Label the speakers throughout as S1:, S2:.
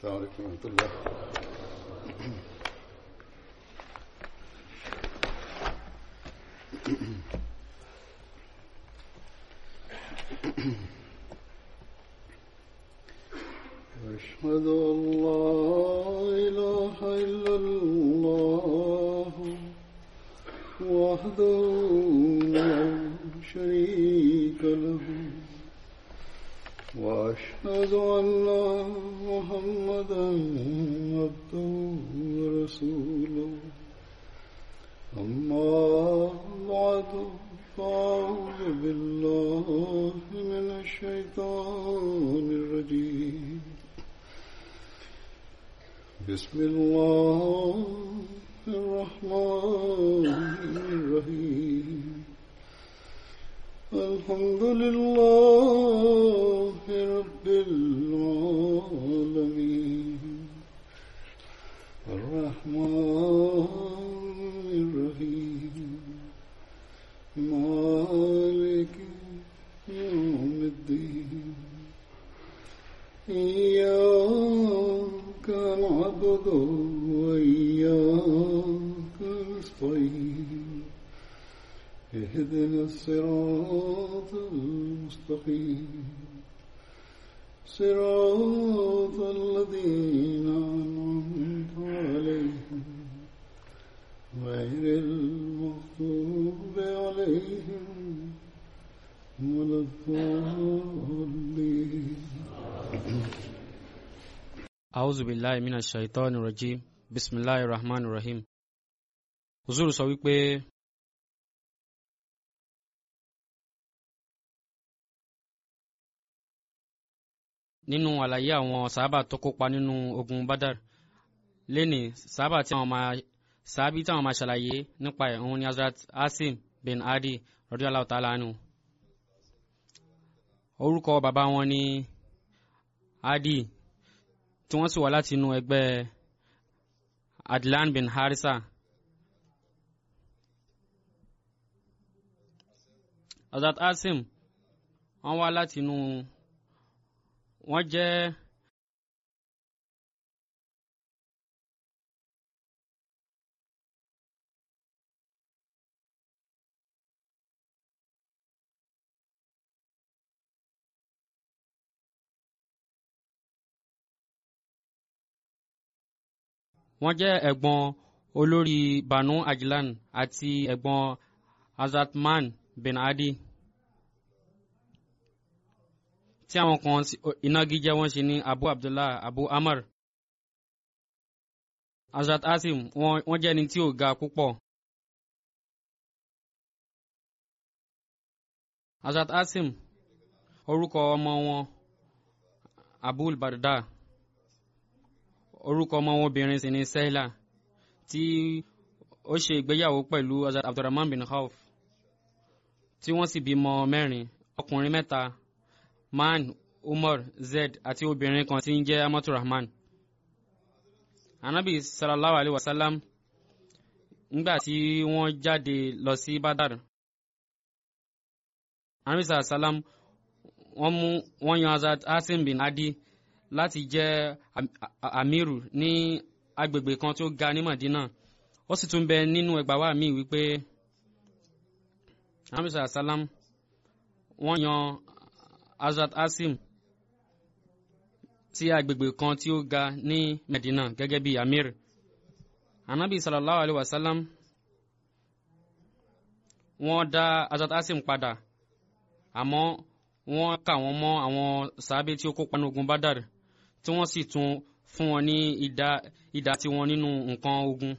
S1: السلام عليكم ورحمة الله أشهد أن لا إله إلا الله وحده لا شريك له وأشهد أن محمدا عبده ورسوله أما بعد فأعوذ بالله من الشيطان الرجيم بسم الله الرحمن الرحيم الحمد لله رب العالمين الرحمن الرحيم مالك يوم الدين إياك نعبد وإياك نستعين اهدنا الصراط المستقيم صراط الذين أنعمت عليهم غير المغضوب عليهم ولا الضالين
S2: A'udhu billahi minash shaitani rajim. Bismillahir rahmanir rahim. Huzuru sọ wípé nínú àlàyé àwọn sàábà tó kópa nínú ogun Badar lẹ́ni sàábà tí àwọn máa sàábì tí àwọn máa ṣàlàyé nípa ẹ̀ òun ni Hazrat Asim bin Adi radiyallahu ta'ala anhu. Orúkọ bàbá wọn ni Adi tí wọ́n sì wá láti inú ẹgbẹ́ Adlan bin Harisa. Hazrat Asim wọ́n wá láti inú wọ́n jẹ́ wọ́n jẹ́ ẹ̀gbọ́n olórí Banu Ajlan àti ẹ̀gbọ́n Azatman bin Adi tí àwọn kan ìnagijẹ wọn ṣe ní Abu Abdullah Abu Amr Hazrat Asim wọ́n jẹ́ ẹni tí ò ga púpọ̀ Hazrat Asim orúkọ ọmọ wọn Abul Barda orúkọ ọmọ wọn obìnrin sì ni Sehla tí ó ṣe ìgbéyàwó pẹ̀lú Hazrat Abdurrahman bin Auf tí wọ́n sì bímọ mẹ́rin ọkùnrin mẹ́ta Man Umar Zed àti obìnrin kan tí ń jẹ́ Amatu Rahman anabi sallallahu alayhi wa sallam nígbà tí wọ́n jáde lọ sí Badar anabi sallallahu alayhi wa sallam wọ́n mú wọ́n yan Hazrat Asim bin Adi láti jẹ́ amiru ní agbègbè kan tó ga ní Madina ó sì tún bẹ nínú ẹgbàá wa míì wípé anabi sallallahu alayhi wa sallam wọ́n yan Hazrat Asim sí agbègbè kan tí ó ga ní Medina gẹ́gẹ́ bí amir anabi sallallahu alayhi wa sallam wọ́n dá Hazrat Asim padà àmọ́ wọ́n kà wọ́n mọ́ àwọn sàábé tí ó kópa ní ogun Badar tí wọ́n sì tún fún wọn ní ìdá ìdá tiwọn nínú nǹkan ogun.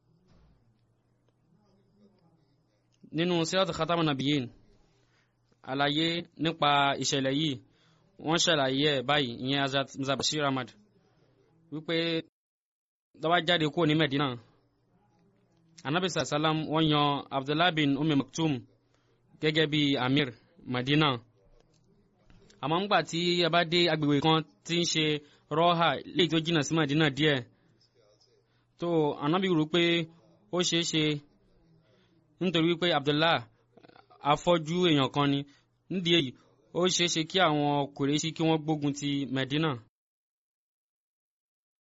S2: nínú sirat khatamun nabiyyin àlàyé nípa ìṣẹ̀lẹ̀ yìí wọ́n ṣàlàyé ẹ̀ báyìí ìyẹn Hazrat Mirza Bashir Ahmad wípé lọ́wọ́ jáde kúrò ní Medina anabi sàlám wọ́n yan Abdullah bin Umi Maktum gẹ́gẹ́ bí amir Medina àmọ́ ńgbà tí a bá dé agbègbè kan tí ń ṣe rọ́hà léyìí tó jìnnà sí Medina díẹ̀ tó anabi rò pé ó ṣeé ṣe nítorí wípé Abdullah afọ́jú èèyàn kan ni nídìí èyí ó ṣeé ṣe kí àwọn Kùrẹ́ṣì kí wọ́n gbógun ti Medina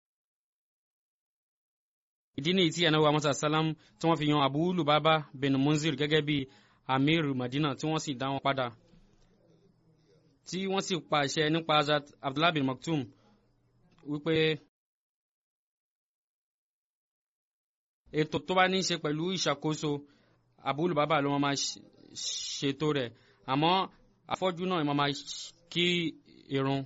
S2: ìdí nìyí tí anabi muhammad salam tí wọ́n fi yan abu lubaba bin munzir gẹ́gẹ́ bí amir madina tí wọ́n sì dá wọn padà tí wọ́n sì pàṣẹ nípa azat abdullah bin maktum wípé ètò tó bá ní í ṣe pẹ̀lú ìṣàkóso abu lubaba ló máa ṣètò rẹ̀ àmọ́ afọ́jú náà máa kí irun.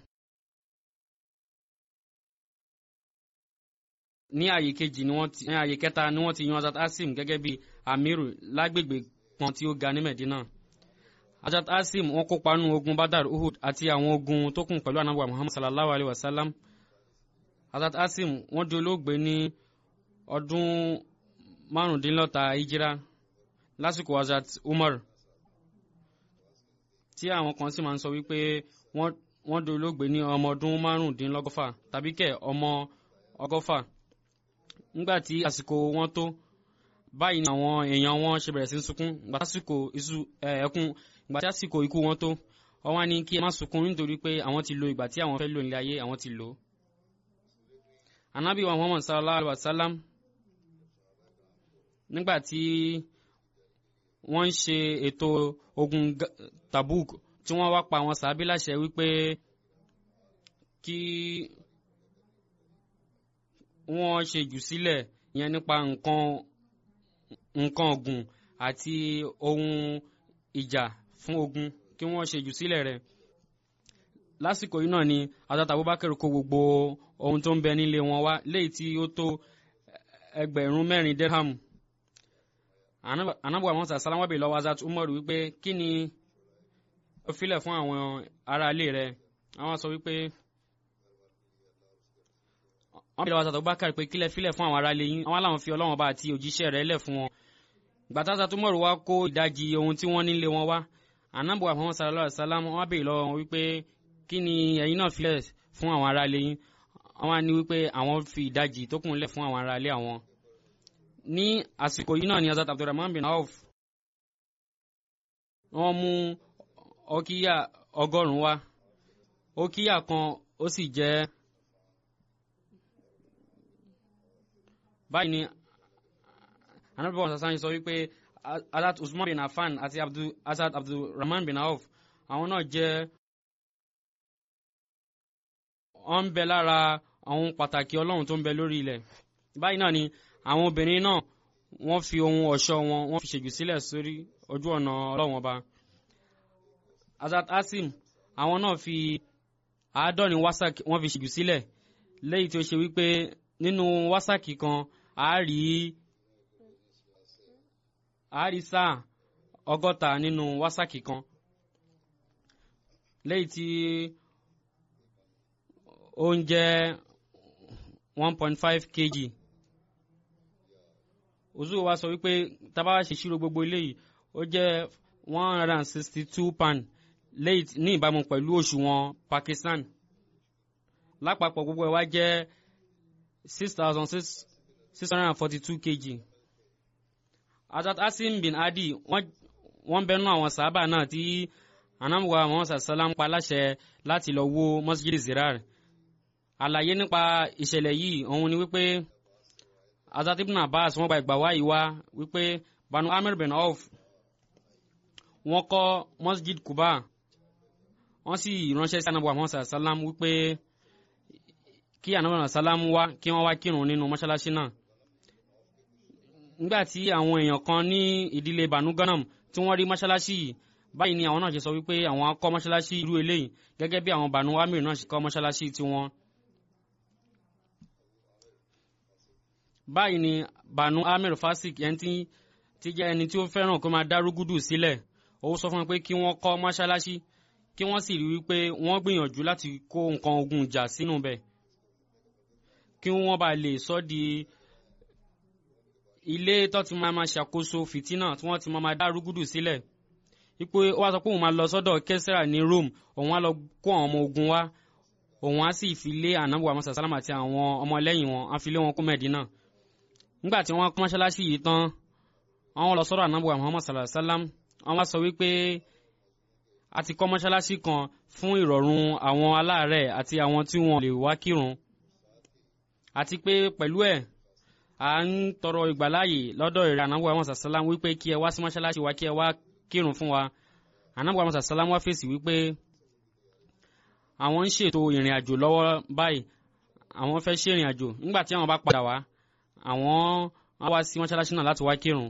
S2: ní ààyè kejì ni wọ́n ti ní ààyè kẹta ni wọ́n ti yan Hazrat Asim gẹ́gẹ́ bí amiru lágbègbè kan tí ó ga ní Medina Hazrat Asim wọ́n kópa nínú ogun Badar Uhud àti àwọn ogun tó kún pẹ̀lú anabu Muhammad sallallahu alayhi wa sallam Hazrat Asim wọ́n di olóògbé ní ọdún márùndínlọ́ta hijira lásìkò Hazrat Umar tí àwọn kan sì máa ń sọ wípé wọ́n di olóògbé ní ọmọ ọdún márùndínlọ́gọ́fà tàbí kẹ̀ ọmọ ọgọ́fà nígbà tí àsìkò wọn tó báyìí ni àwọn èèyàn wọn ṣe bẹ̀rẹ̀ sí ń sunkún ìgbà tásìkò isu ẹ̀ẹ́kún ìgbà tí àsìkò ikú wọn tó wọ́n wá ní kí ẹ má sunkún nítorí pé àwọn ti lo ìgbà tí àwọn fẹ́ lò nílé ayé àwọn ti lò ó. anabi wa muhammad sallallahu alaihi wa sallam nígbà tí wọ́n ń ṣe ètò ogun tabuk tí wọ́n wá pa àwọn sàábí láṣẹ wípé kí wọ́n ṣe jù sílẹ̀ yẹn nípa nǹkan nǹkan ọ̀gùn àti ohun ìjà fún ogun kí wọ́n ṣe jù sílẹ̀ rẹ̀ lásìkò yìí náà ni Hazrat Abubakar kó gbogbo ohun tó ń bẹ nílé wọn wá léyìí tí ó tó ẹgbẹ̀rún mẹ́rin dirham anabuwa musa salamu abe lọ́wọ́ Hazrat Umar wípé kí ni ó filẹ̀ fún àwọn aráalé rẹ̀ àwọn sọ wípé wọ́n bí lọ́wọ́ Hazrat Abubakar pé kílẹ̀ filẹ̀ fún àwọn aráalé yín àwọn aláwọn fi Ọlọ́run bá àti òjíṣẹ́ rẹ̀ lẹ̀ fún wọn gbàtà Hazrat Umar wá kó ìdajì ohun tí wọ́n nílé wọn wá anabuwa muhammad sallallahu alaihi wa sallam wọ́n béèrè lọ́wọ́ wọn wípé kí ni ẹ̀yin náà filẹ̀ fún àwọn aráalé yín àwọn á ní wípé àwọn fi ìdajì tó kùn lẹ̀ fún àwọn aráalé àwọn ní àsìkò yìí náà ni Hazrat Abdulrahman bin Auf wọ́n mú ọkíyà ọgọ́rùn-ún wá ọkíyà kan ó sì jẹ́ báyìí ni anabi wọn sàṣàn sọ wípé Hazrat Usman bin Affan àti Hazrat Abdulrahman bin Auf àwọn náà jẹ́ wọ́n ń bẹ lára àwọn pàtàkì Ọlọ́run tó ń bẹ lórí ilẹ̀ báyìí náà ni àwọn obìnrin náà wọ́n fi ohun ọ̀ṣọ́ wọn wọ́n fi ṣèjù sílẹ̀ sórí ojú ọ̀nà Ọlọ́run ọba Hazrat Asim àwọn náà fi àádọ́rin wásàkì wọ́n fi ṣèjù sílẹ̀ lẹ́yìn tí ó ṣe wípé nínú wásàkì kan a rí a rí sáà ọgọ́ta nínú wásàkì kan lẹ́yìn tí ó ń jẹ́ one point five kg òzú wa sọ wípé tábà ṣe ṣírò gbogbo eléyìí ó jẹ́ one hundred and sixty two pound lẹ́yìn ní ìbámu pẹ̀lú òṣùwọ̀n Pakistan lápapọ̀ gbogbo ẹ̀ wá jẹ́ six thousand six six hundred and forty two kg Hazrat Asim bin Adi wọ́n bẹnu àwọn sábà náà tí anamuwa muhammad sallam pa láṣẹ láti lọ wó masjid zirar àlàyé nípa ìṣẹ̀lẹ̀ yìí òun ni wípé Hazrat ibn Abbas wọ́n gba ìgbà wáyé wá wípé Banu Amir bin Auf wọ́n kọ́ masjid Kuba wọ́n sì ránṣẹ́ sí anabuwa muhammad sallam wípé kí anabuwa sallam wá kí wọ́n wá kírun nínú mọ́ṣáláṣí náà nígbà tí àwọn èèyàn kan ní ìdílé Banu Ganam tí wọ́n rí mọ́ṣáláṣí yìí báyìí ni àwọn náà ṣe sọ wípé àwọn á kọ́ mọ́ṣáláṣí irú eléyìí gẹ́gẹ́ bí àwọn Banu Amir náà ṣe kọ́ mọ́ṣáláṣí tiwọn. báyìí ni Banu Amir Fasik ẹni tí ti jẹ́ ẹni tí ó fẹ́ràn kó máa dárúgúdù sílẹ̀ ó sọ fún wọn pé kí wọ́n kọ́ mọ́ṣáláṣí kí wọ́n sì rí wípé wọ́n gbìyànjú láti kó nǹkan ogun ìjà sínú bẹ̀ kí wọ́n bá lè sọ di ilé tó ti máa ma ṣàkóso fìtínà tí wọ́n ti máa ma dárúgúdù sílẹ̀ ipò ó wá sọ pé òun máa lọ sọ́dọ̀ kẹsìrà ní Rome òun á lọ kó àwọn ọmọ ogun wá òun á sì fi lé ànábì wa musa sálámà àti àwọn ọmọlẹ́yìn wọn á fi lé wọn kó Mẹ́dínà nígbà tí wọ́n kọ́ mọ́ṣáláṣí yìí tán àwọn lọ sọ́dọ̀ ànábì wa Muhammad sallallahu alaihi wasallam wọ́n wá sọ wípé a ti kọ́ mọ́ṣáláṣí kan fún ìrọ̀rùn àwọn aláàárẹ̀ àti àwọn tí wọ́n lè wá kírun àti pé pẹ̀lú ẹ̀ à ń tọrọ ìgbàláyè lọ́dọ̀ ìrẹ́ ànábọ̀ àwọn sàlám wípé kí ẹ wá sí mọ́ṣáláṣí wa kí ẹ wá kírun fún wa ànábọ̀ àwọn sàlám wá fèsì wípé àwọn ń ṣètò ìrìn àjò lọ́wọ́ báyìí àwọn fẹ́ ṣe ìrìn àjò nígbà tí àwọn bá padà wá àwọn á wá sí mọ́ṣáláṣí náà láti wá kírun.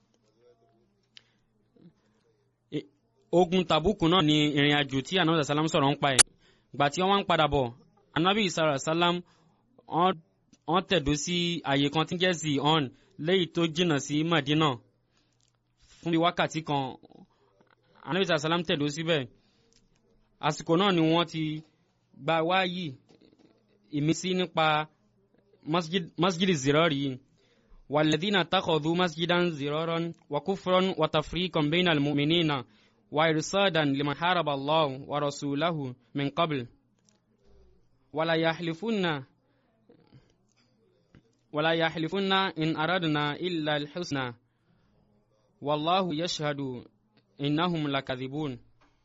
S2: ogun tàbùkù náà ni ìrìn àjò tí anabi sàlám sọ̀rọ̀ ń pa ẹ̀ gbà tí wọ́n wá ń padà bọ̀ anabi sàlám wọ́n tẹ̀dó sí àyè kan tí ń jẹ́ sí on léyìí tó jìnnà sí Madina fún bí wákàtí kan anabi sàlám tẹ̀dó síbẹ̀ àsìkò náà ni wọ́n ti gba wáyì ìmísí nípa masjid zirari yìí wàlẹ́dínà takọ̀dú masjidan ziraran wàkúfran wàtàfríkan bẹ́ẹ̀ nà lùmìnínà. وإرصادا لمن حارب الله ورسوله من قبل ولا يحلفن ولا يحلفن إن أردنا إلا الحسنى والله يشهد إنهم لكاذبون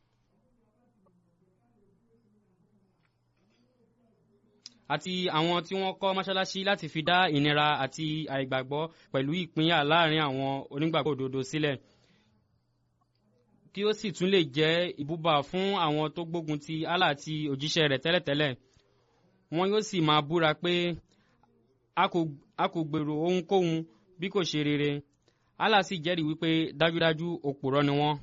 S2: àti àwọn tí wọ́n kọ́ mọ́ṣáláṣí láti fi dá ìnira àti àìgbàgbọ́ pẹ̀lú ìpínyà láàrin àwọn onígbàgbọ́ òdodo sílẹ̀. Si kí ó sì tún lè jẹ́ ìbúba fún àwọn tó gbógun ti Allah àti òjíṣẹ́ rẹ̀ tẹ́lẹ̀tẹ́lẹ̀ wọn yóò sì máa búra pé a kò gbèrò ohunkóhun bí kò ṣe rere Allah sì jẹ́rìí wípé dájúdájú òpùrọ́ ni wọ́n.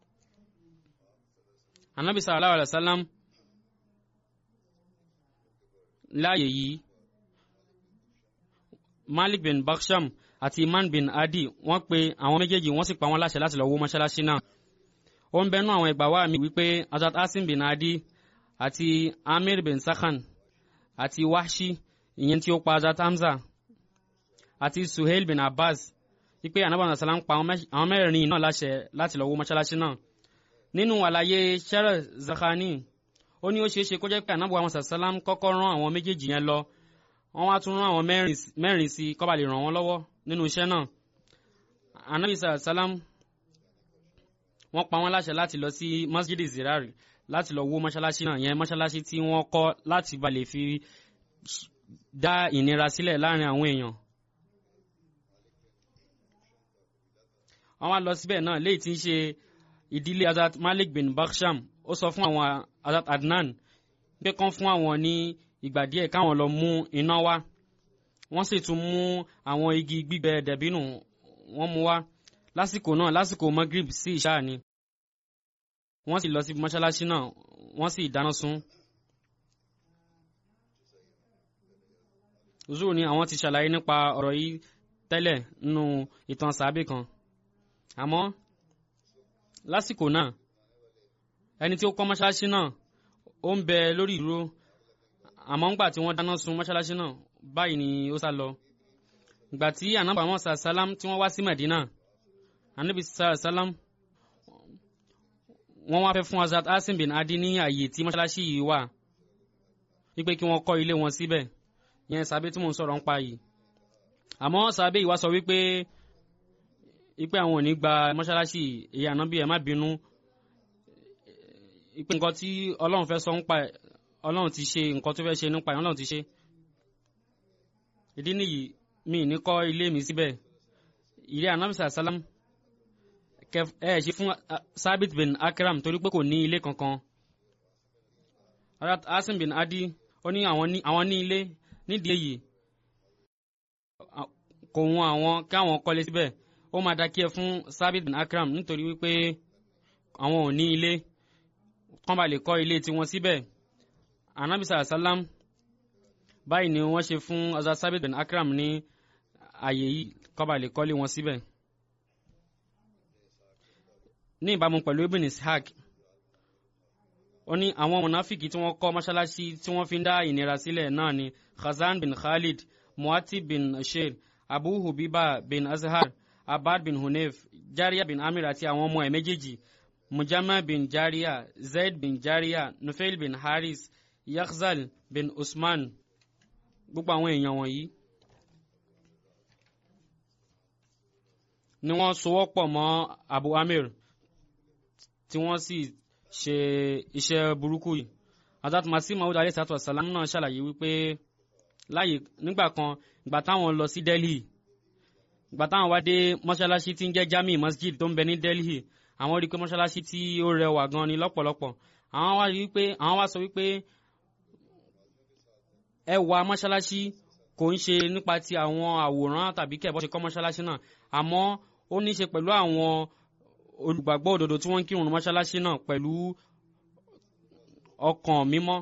S2: anabi sallallahu alayhi wa sallam láàyè yìí malik bin baksham àti iman bin adi wọ́n pe àwọn méjèèjì wọ́n sì pa wọ́n láṣẹ láti lọ wó mọ́ṣáláṣí náà ó ń bẹnu àwọn ìgbà wá mi wípé azat asim bin adi àti amir bin sakhan àti wahshi ìyẹn tí ó pa azat hamza àti suhail bin abbas wípé anaban salam pa àwọn mẹ́rin náà láṣẹ láti lọ wó mọ́ṣáláṣí náà nínú àlàyé sẹ́rẹ̀ zakhani ó ní ó ṣeé ṣe kó jẹ́ pé anaban salam kọ́kọ́ rán àwọn méjèèjì yẹn lọ wọ́n wá tún rán àwọn mẹ́rin sí kó bá lè ràn wọ́n lọ́wọ́ nínú iṣẹ́ náà anabi salam wọ́n pa wọ́n láṣẹ láti lọ sí masjid zirari láti lọ wó mọ́ṣáláṣí náà yẹn mọ́ṣáláṣí tí wọ́n kọ́ láti ba lè fi dá ìnira sílẹ̀ láàrin àwọn èèyàn. wọ́n wá lọ síbẹ̀ náà léyìí tí ń ṣe ìdílé azat malik bin baksham ó sọ fún àwọn azat adnan pé kán fún àwọn ní ìgbà díẹ̀ káwọn lọ mú iná wá wọ́n sì tún mú àwọn igi gbígbẹ dẹ̀bínú wọ́n mú wá lásìkò náà lásìkò magrib sí ìṣáà ni wọ́n sì lọ sí mọ́ṣáláṣí náà wọ́n sì dáná sun. zuru ni àwọn ti ṣàlàyé nípa ọ̀rọ̀ yìí tẹ́lẹ̀ nínú ìtàn sàábì kan àmọ́ lásìkò náà ẹni tí ó kọ́ mọ́ṣáláṣí náà ó ń bẹ lórí ìdúró àmọ́ ńgbà tí wọ́n dáná sun mọ́ṣáláṣí náà báyìí ni ó sá lọ ìgbà tí ànábì àwọn sàlám tí wọ́n wá sí Mẹ̀dínà ànábì sàlám wọ́n wá fẹ́ fún Hazrat Asim bin Adi ní àyè tí mọ́ṣáláṣí yìí wà wípé kí wọ́n kọ́ ilé wọn síbẹ̀ yẹn sàbẹ̀ tí mò ń sọ̀rọ̀ ń pa yìí àmọ́ sàbẹ̀ yìí wá sọ wípé wípé àwọn ò ní gba mọ́ṣáláṣí èyí ànábì ẹ̀ má bínú wípé nǹkan tí Ọlọ́run fẹ́ sọ ń pa Ọlọ́run ti ṣe nǹkan tó fẹ́ ṣe nípa ẹ̀ Ọlọ́run ti ṣe ìdí nìyí mi ní kọ́ ilé mi síbẹ̀ ilé ànábì sàlám ẹ ṣe fún Sabit bin Akram torí pé kò ní ilé kankan Asim bin Adi ó ní àwọn ní ilé nídìí èyí kò wọn àwọn káwọn kọ́lé síbẹ̀ ó máa dákẹ́ fún Sabit bin Akram nítorí wípé àwọn ò ní ilé kán bá lè kọ́ ilé tiwọn síbẹ̀ anabi sàlám báyìí ni wọ́n ṣe fún Hazrat Sabit bin Akram ní àyè yìí kán bá lè kọ́lé wọn síbẹ̀ ní ìbámu pẹ̀lú ibn ishaq ó ní àwọn mọ̀náfìkì tí wọ́n kọ́ mọ́ṣáláṣí tí wọ́n fi ń dá ìnira sílẹ̀ náà ni khazan bin khalid muati bin sheir abu hubiba bin azhar abad bin hunef jariya bin amir àti àwọn ọmọ ẹ̀ méjèèjì mujama bin jariya zaid bin jariya nufail bin haris yakhzal bin usman gbogbo àwọn èèyàn wọ̀nyí ni wọ́n sowọ́pọ̀ mọ́ abu amir tí wọ́n sì ṣe iṣẹ́ burúkú yìí Hazrat Masih Maud alayhi salatu wasalam náà ṣàlàyé wípé láàyè nígbà kan ìgbà táwọn lọ sí Delhi ìgbà táwọn wá dé mọ́ṣáláṣí tí ń jẹ́ jami masjid tó ń bẹ ní delhi àwọn rí i pé mọ́ṣáláṣí tí ó rẹwà gan ni lọ́pọ̀lọpọ̀ àwọn wá rí i pé àwọn wá sọ wípé ẹwà mọ́ṣáláṣí kò ń ṣe nípa ti àwọn àwòrán tàbí kẹ̀bọ́ ṣe kọ́ mọ́ṣáláṣí náà àmọ́ ó ní í ṣe pẹ̀lú àwọn olùgbàgbọ́ òdodo tí wọ́n ń kírun ní mọ́ṣáláṣí náà pẹ̀lú ọkàn mímọ́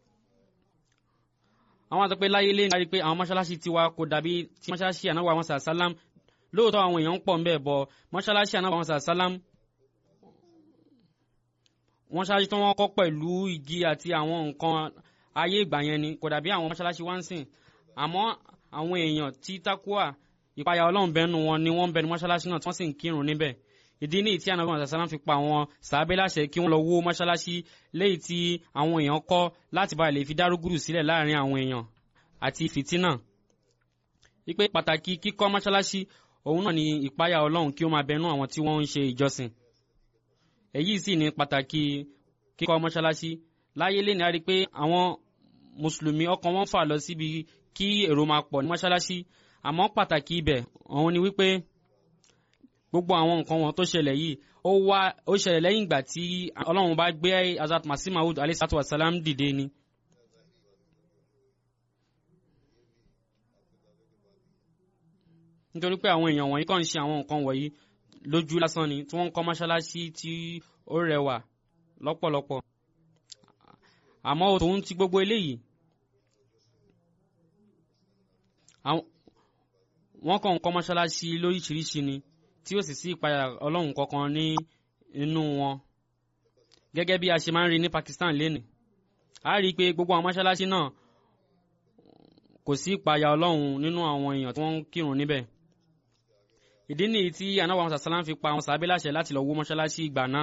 S2: àwọn àti pé láyé lé ní pé àwọn mọ́ṣáláṣí tiwa kò dàbí tí mọ́ṣáláṣí ànáwó àwọn sàlám lóòótọ́ àwọn èèyàn ń pọ̀ ń bẹ̀ bọ̀ mọ́ṣáláṣí ànáwó àwọn sàlám wọ́n ṣáájú tí wọ́n kọ́ pẹ̀lú igi àti àwọn nǹkan ayé ìgbà yẹn ni kò dàbí àwọn mọ́ṣáláṣí wá ń sìn àmọ́ àwọn èèyàn tí takuwa ìpayà ọlọ́run bẹ́nu wọn ni wọ́n ń bẹnu mọ́ṣáláṣí náà tí wọ́n sì ń kírun níbẹ̀ ìdí ní ìtí ànábì muhammad sallam fi pa àwọn sàábé láṣẹ kí wọ́n lọ wó mọ́ṣáláṣí léyìí tí àwọn èèyàn kọ́ láti bá lè fi dárúgùrù sílẹ̀ láàrin àwọn èèyàn àti fìtínà wípé pàtàkì kíkọ́ mọ́ṣáláṣí òun náà ni ìpayà ọlọ́run kí ó máa bẹnu àwọn tí wọ́n ń ṣe ìjọsìn èyí sì ni pàtàkì kíkọ́ mọ́ṣáláṣí láyé lè ní a rí pé àwọn mùsùlùmí ọkàn wọn fà lọ síbi kí èrò máa pọ̀ ní mọ́ṣáláṣí àmọ́ pàtàkì ibẹ̀ òun ni wípé gbogbo àwọn nǹkan wọn tó ṣẹlẹ̀ yìí ó wá ó ṣẹlẹ̀ lẹ́yìn ìgbà tí ọlọ́run bá gbé azat masih maud alayhi wa salam dìde ni. nítorí pé àwọn èèyàn wọ̀nyí kàn ń ṣe àwọn nǹkan wọ̀nyí lójú lásán ni tí wọ́n ń kọ́ mọ́ṣáláṣí tí ó rẹwà lọ́pọ̀lọpọ̀ àmọ́ tòun ti gbogbo eléyìí wọ́n kàn ń kọ́ mọ́ṣáláṣí lóríṣiríṣi ni tí ó sì sí ìpayà ọlọ́run kankan ní inú wọn gẹ́gẹ́ bí a ṣe máa ń rí ní Pakistan lénìí a rí i pé gbogbo àwọn mọ́ṣáláṣí náà kò sí ìpayà ọlọ́run nínú àwọn èèyàn tí wọ́n ń kírun níbẹ̀ ìdí nìyí tí anáwó àwọn sàlám fi pa àwọn sàbẹ́ láṣẹ láti lọ wó mọ́ṣáláṣí ìgbà náà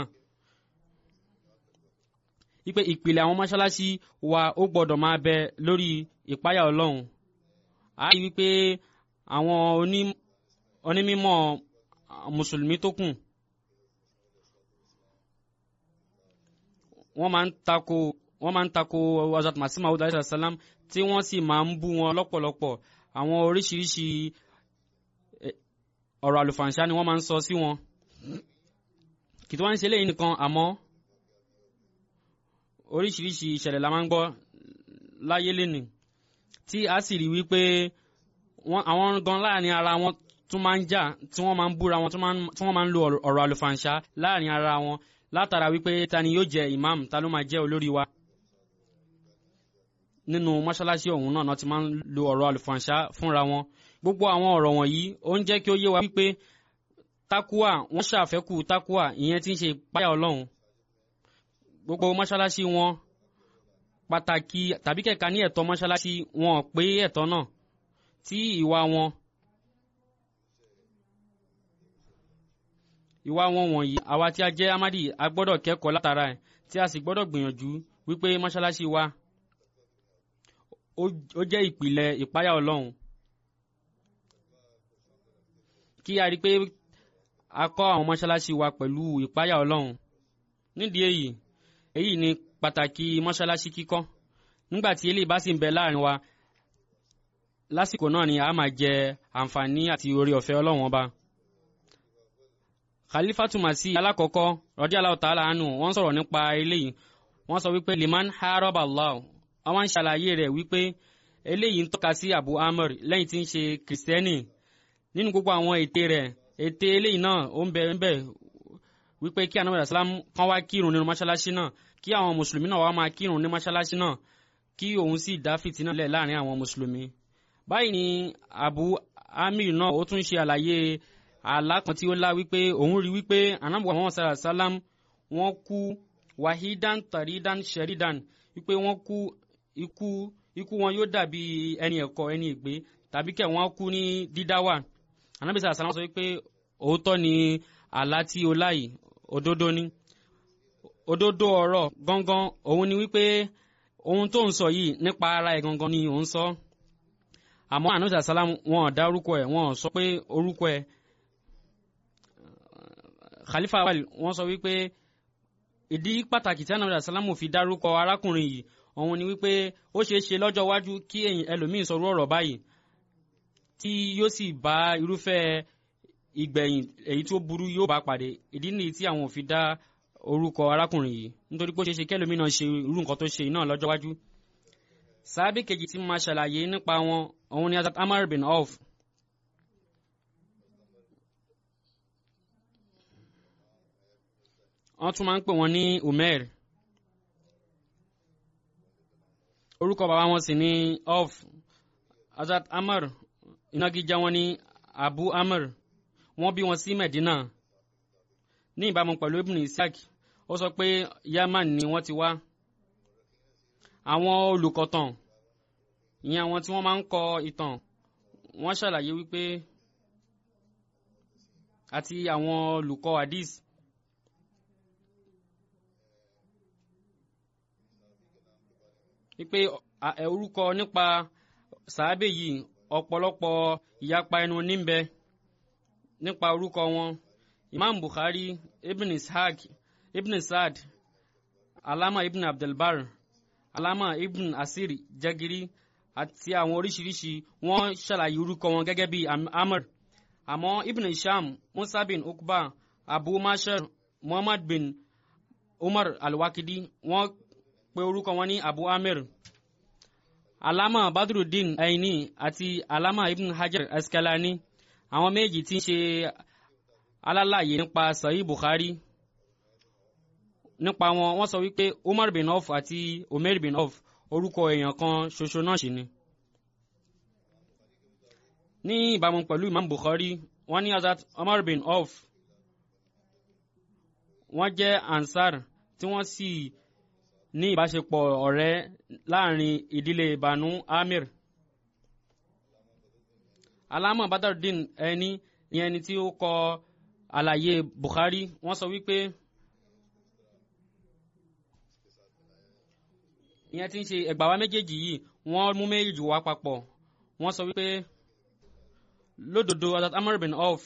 S2: wípé ìpìlẹ̀ àwọn mọ́ṣáláṣí wa ó gbọ́dọ̀ máa bẹ lórí ìpayà ọlọ́run a rí wípé àwọn onímọ̀ mùsùlùmí tó kù wọ́n máa ń tako wọ́n máa ń tako Hazrat Masih Maud alayhi salam tí wọ́n sì máa ń bú wọn lọ́pọ̀lọpọ̀ àwọn oríṣiríṣi ọ̀rọ̀ àlùfàǹṣá ni wọ́n máa ń sọ sí wọn kì tí wọ́n ń ṣe léyìn nìkan àmọ́ oríṣiríṣi ìṣẹ̀lẹ̀ la máa ń gbọ́ láyé lénìí tí a sì rí wípé àwọn gan láàrin ara wọn tún máa ń jà tí wọ́n máa ń búra wọn tí wọ́n máa ń lo ọ̀rọ̀ àlùfàǹṣá láàrin ara wọn látara wípé ta ni yóò jẹ imam ta ló máa jẹ olórí wa nínú mọ́ṣáláṣí ọ̀hún náà ti máa ń lo ọ̀rọ̀ àlùfàǹṣá fúnra wọn gbogbo àwọn ọ̀rọ̀ wọ̀nyí ó ń jẹ́ kí ó yé wa wípé takuwa wọ́n ṣàfẹ́kù takuwa ìyẹn tí ń ṣe ìpáyà ọlọ́run gbogbo mọ́ṣáláṣí wọn pàtàkì tàbí kẹ̀ka ní ẹ̀tọ́ mọ́ṣáláṣí wọn pé ẹ̀tọ́ náà tí ìwà wọn ìwà wọn wọ̀nyí àwa tí a jẹ́ amadi a gbọ́dọ̀ kẹ́kọ̀ọ́ látara ẹ̀ tí a sì gbọ́dọ̀ gbìyànjú wípé mọ́ṣáláṣí wa ó jẹ́ ìpìlẹ̀ ìpáyà ọlọ́run kí a rí i pé a kọ́ àwọn mọ́ṣáláṣí wa pẹ̀lú ìpáyà ọlọ́run nídìí èyí èyí ni pàtàkì mọ́ṣáláṣí kíkọ́ nígbà tí eléyìí bá sì ń bẹ láàrin wa lásìkò náà ni a máa jẹ àǹfààní àti orí ọ̀fẹ́ ọlọ́run ọba khalifatu masi alákọ̀ọ́kọ́ radiyallahu ta'ala anhu wọ́n sọ̀rọ̀ nípa eléyìí wọ́n sọ wípé liman haraba Allah àwọn ń ṣàlàyé rẹ̀ wípé eléyìí ń tọ́ka sí abu amr lẹ́yìn tí ń ṣe kìrìsìtẹ́nì nínú gbogbo àwọn ète rẹ̀ ète eléyìí náà ó ń bẹ ń bẹ wípé kí anabi asalam kan wá kírun nínú mọ́ṣáláṣí náà kí àwọn mùsùlùmí náà wá máa kírun ní mọ́ṣáláṣí náà kí òun sì dá fìtínà lẹ̀ láàrin àwọn mùsùlùmí báyìí ni abu amir náà ó tún ṣe àlàyé àlá kan tí ó lá wípé òun rí wípé anabu àwọn sàrà sálám wọ́n kú wahidan taridan sheridan wípé wọ́n kú ikú ikú wọn yóò dàbí ẹni ẹ̀kọ́ ẹni ìgbé tàbí kẹ̀ wọ́n kú ní dídáwà anabi sàrà sálám sọ wípé òótọ́ ni àlá tí ó láyìí òdodo ni òdodo ọ̀rọ̀ gangan òun ni wípé ohun tó ń sọ yìí nípa ara ẹ̀ gangan ni òun sọ àmọ́ anabi sàrà sálám wọn ò dá orúkọ ẹ̀ wọn ò sọ pé orúkọ ẹ̀ khalifa awal wọ́n sọ wípé ìdí pàtàkì tí anabi asalamu fi dárúkọ arákùnrin yìí òun ni wípé ó ṣeé ṣe lọ́jọ́ iwájú kí ẹlòmíín sọrú ọ̀rọ̀ báyìí tí yóò sì bá irúfẹ́ ìgbẹ̀yìn èyí tó burú yóò bá pàdé ìdí nìyí tí àwọn ò fi dá orúkọ arákùnrin yìí nítorí pé ó ṣeé ṣe kẹlòmínà ṣe irú nǹkan tó ṣe yìí náà lọ́jọ́ iwájú. sábẹ́ kejì tí mo máa ṣàlàyé nípa wọn òun ni Hazrat Amar bin Auf. wọ́n tún máa ń pè wọ́n ní Umair orúkọ bàbá wọn sì ní Auf Hazrat Amar ìnagijẹ wọn ní Abu Amr wọ́n bí wọn sí Medina ní ìbámu pẹ̀lú Ibn Ishaq ó sọ pé Yaman ni wọ́n ti wá àwọn olùkọ̀tàn ìyẹn àwọn tí wọ́n máa ń kọ ìtàn wọ́n ṣàlàyé wípé àti àwọn olùkọ́ hadith wípé orúkọ nípa sàábè yìí ọ̀pọ̀lọpọ̀ ìyapa ẹnu níbẹ̀ nípa orúkọ wọn imam bukhari ibn ishaq ibn saad alama ibn abdulbar alama ibn asir jagiri àti àwọn oríṣiríṣi wọ́n ṣàlàyé orúkọ wọn gẹ́gẹ́ bí amr àmọ́ ibn isham musa bin ukba abu mashar muhammad bin umar alwakidi wọ́n pe orúkọ wọn ní abu amir alama badruddin aini àti alama ibn hajar askalani àwọn méjì tí ń ṣe alálàyé nípa sahih bukhari nípa wọn wọ́n sọ wípé umar bin auf àti omer bin auf orúkọ èèyàn kan ṣoṣo náà sì ni. ní ìbámu pẹ̀lú imam bukhari wọ́n ní hazrat umar bin auf wọ́n jẹ́ ansar tí wọ́n sì ní ìbáṣepọ̀ ọ̀rẹ́ láàrin ìdílé banu amir alama badardin ẹni ní ẹni tí ó kọ àlàyé bukhari wọ́n sọ wípé ìyẹn tí ń ṣe ẹgbàá wa méjèèjì yìí wọ́n mú méjèèjì wá papọ̀ wọ́n sọ wípé lódodo Hazrat Amr bin Auf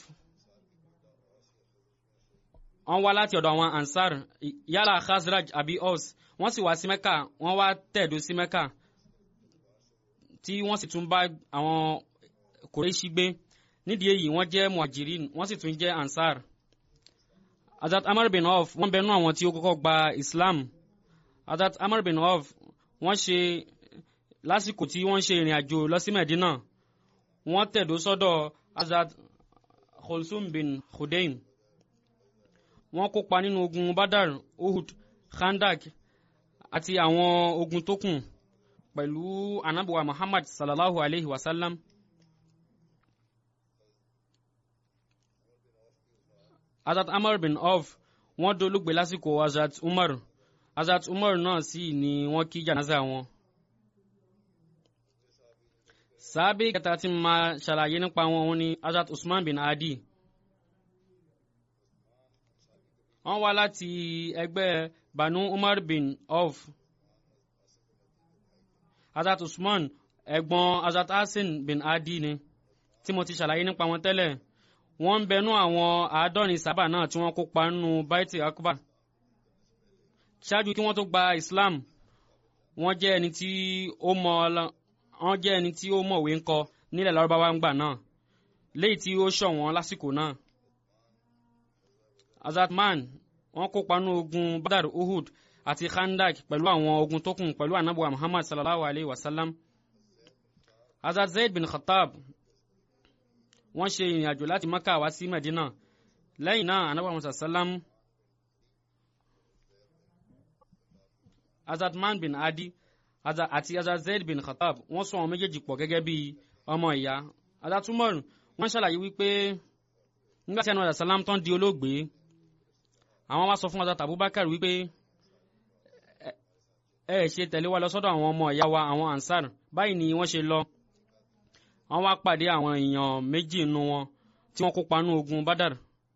S2: wọ́n wá láti ọ̀dọ̀ àwọn ansar yálà khazraj àbí os wọ́n sì wá sí mẹ́kà wọ́n wá tẹ̀dó sí mẹ́kà tí wọ́n sì tún bá àwọn kòrèṣì gbé nídìí èyí wọ́n jẹ́ muhajirin wọ́n sì tún jẹ́ ansar Hazrat Amr bin Auf wọ́n bẹnu àwọn tí ó kọ́kọ́ gba Islam Hazrat Amr bin Auf wọ́n ṣe lásìkò tí wọ́n ṣe ìrìn àjò lọ sí Medina wọ́n tẹ̀dó sọ́dọ̀ Hazrat Khulsum bin Khudaym wọ́n kópa nínú ogun Badar Uhud Khandak àti àwọn ogun tó kù pẹ̀lú anabuwa Muhammad sallallahu alayhi wa sallam. Hazrat Amr bin Auf wọ́n dolóògbé lásìkò Hazrat Umar Hazrat Umar náà sì ni wọ́n kí jànáza wọn. sábẹ́ kẹta tí máa ṣàlàyé nípa wọn òun ni Hazrat Usman bin Adi. wọ́n wá láti ẹgbẹ́ Banu Umar bin Auf. Hazrat Usman ẹ̀gbọ́n Hazrat Hasan bin Adi ni tí mo ti ṣàlàyé nípa wọn tẹ́lẹ̀ wọ́n ń bẹnu àwọn àádọ́rin sábà náà tí wọ́n kópa nínú baiti akbar ṣáájú kí wọ́n tó gba Islam wọ́n jẹ́ ẹni tí ó mọ wọ́n jẹ́ ẹni tí ó mọ̀wé ń kọ nílẹ̀ lárúbáwá ń gbà náà léyìí tí ó ṣọ̀wọ́n lásìkò náà Azatman wọ́n kópa nínú ogun Badar Uhud àti Khandak pẹ̀lú àwọn ogun tó kù pẹ̀lú anabuwa Muhammad sallallahu alayhi wa sallam Hazrat Zaid bin Khattab wọ́n ṣe ìrìn àjò láti Maka wá sí Medina lẹ́yìn náà anabuwa Muhammad sallam Hazrat Man bin Adi àti Hazrat Zaid bin Khattab wọ́n sọ àwọn méjèèjì pọ̀ gẹ́gẹ́ bí ọmọ ìyá Hazrat Umar wọ́n ṣàlàyé wípé nígbà tí anabuwa sallam tán di olóògbé àwọn wá sọ fún Hazrat Abubakar wípé ẹ ẹ ṣe tẹ̀lé wa lọ sọ́dọ̀ àwọn ọmọ ìyá wa àwọn Ansar báyìí ni wọ́n ṣe lọ wọ́n wá pàdé àwọn èèyàn méjì nínú wọn tí wọ́n kópa nínú ogun Badar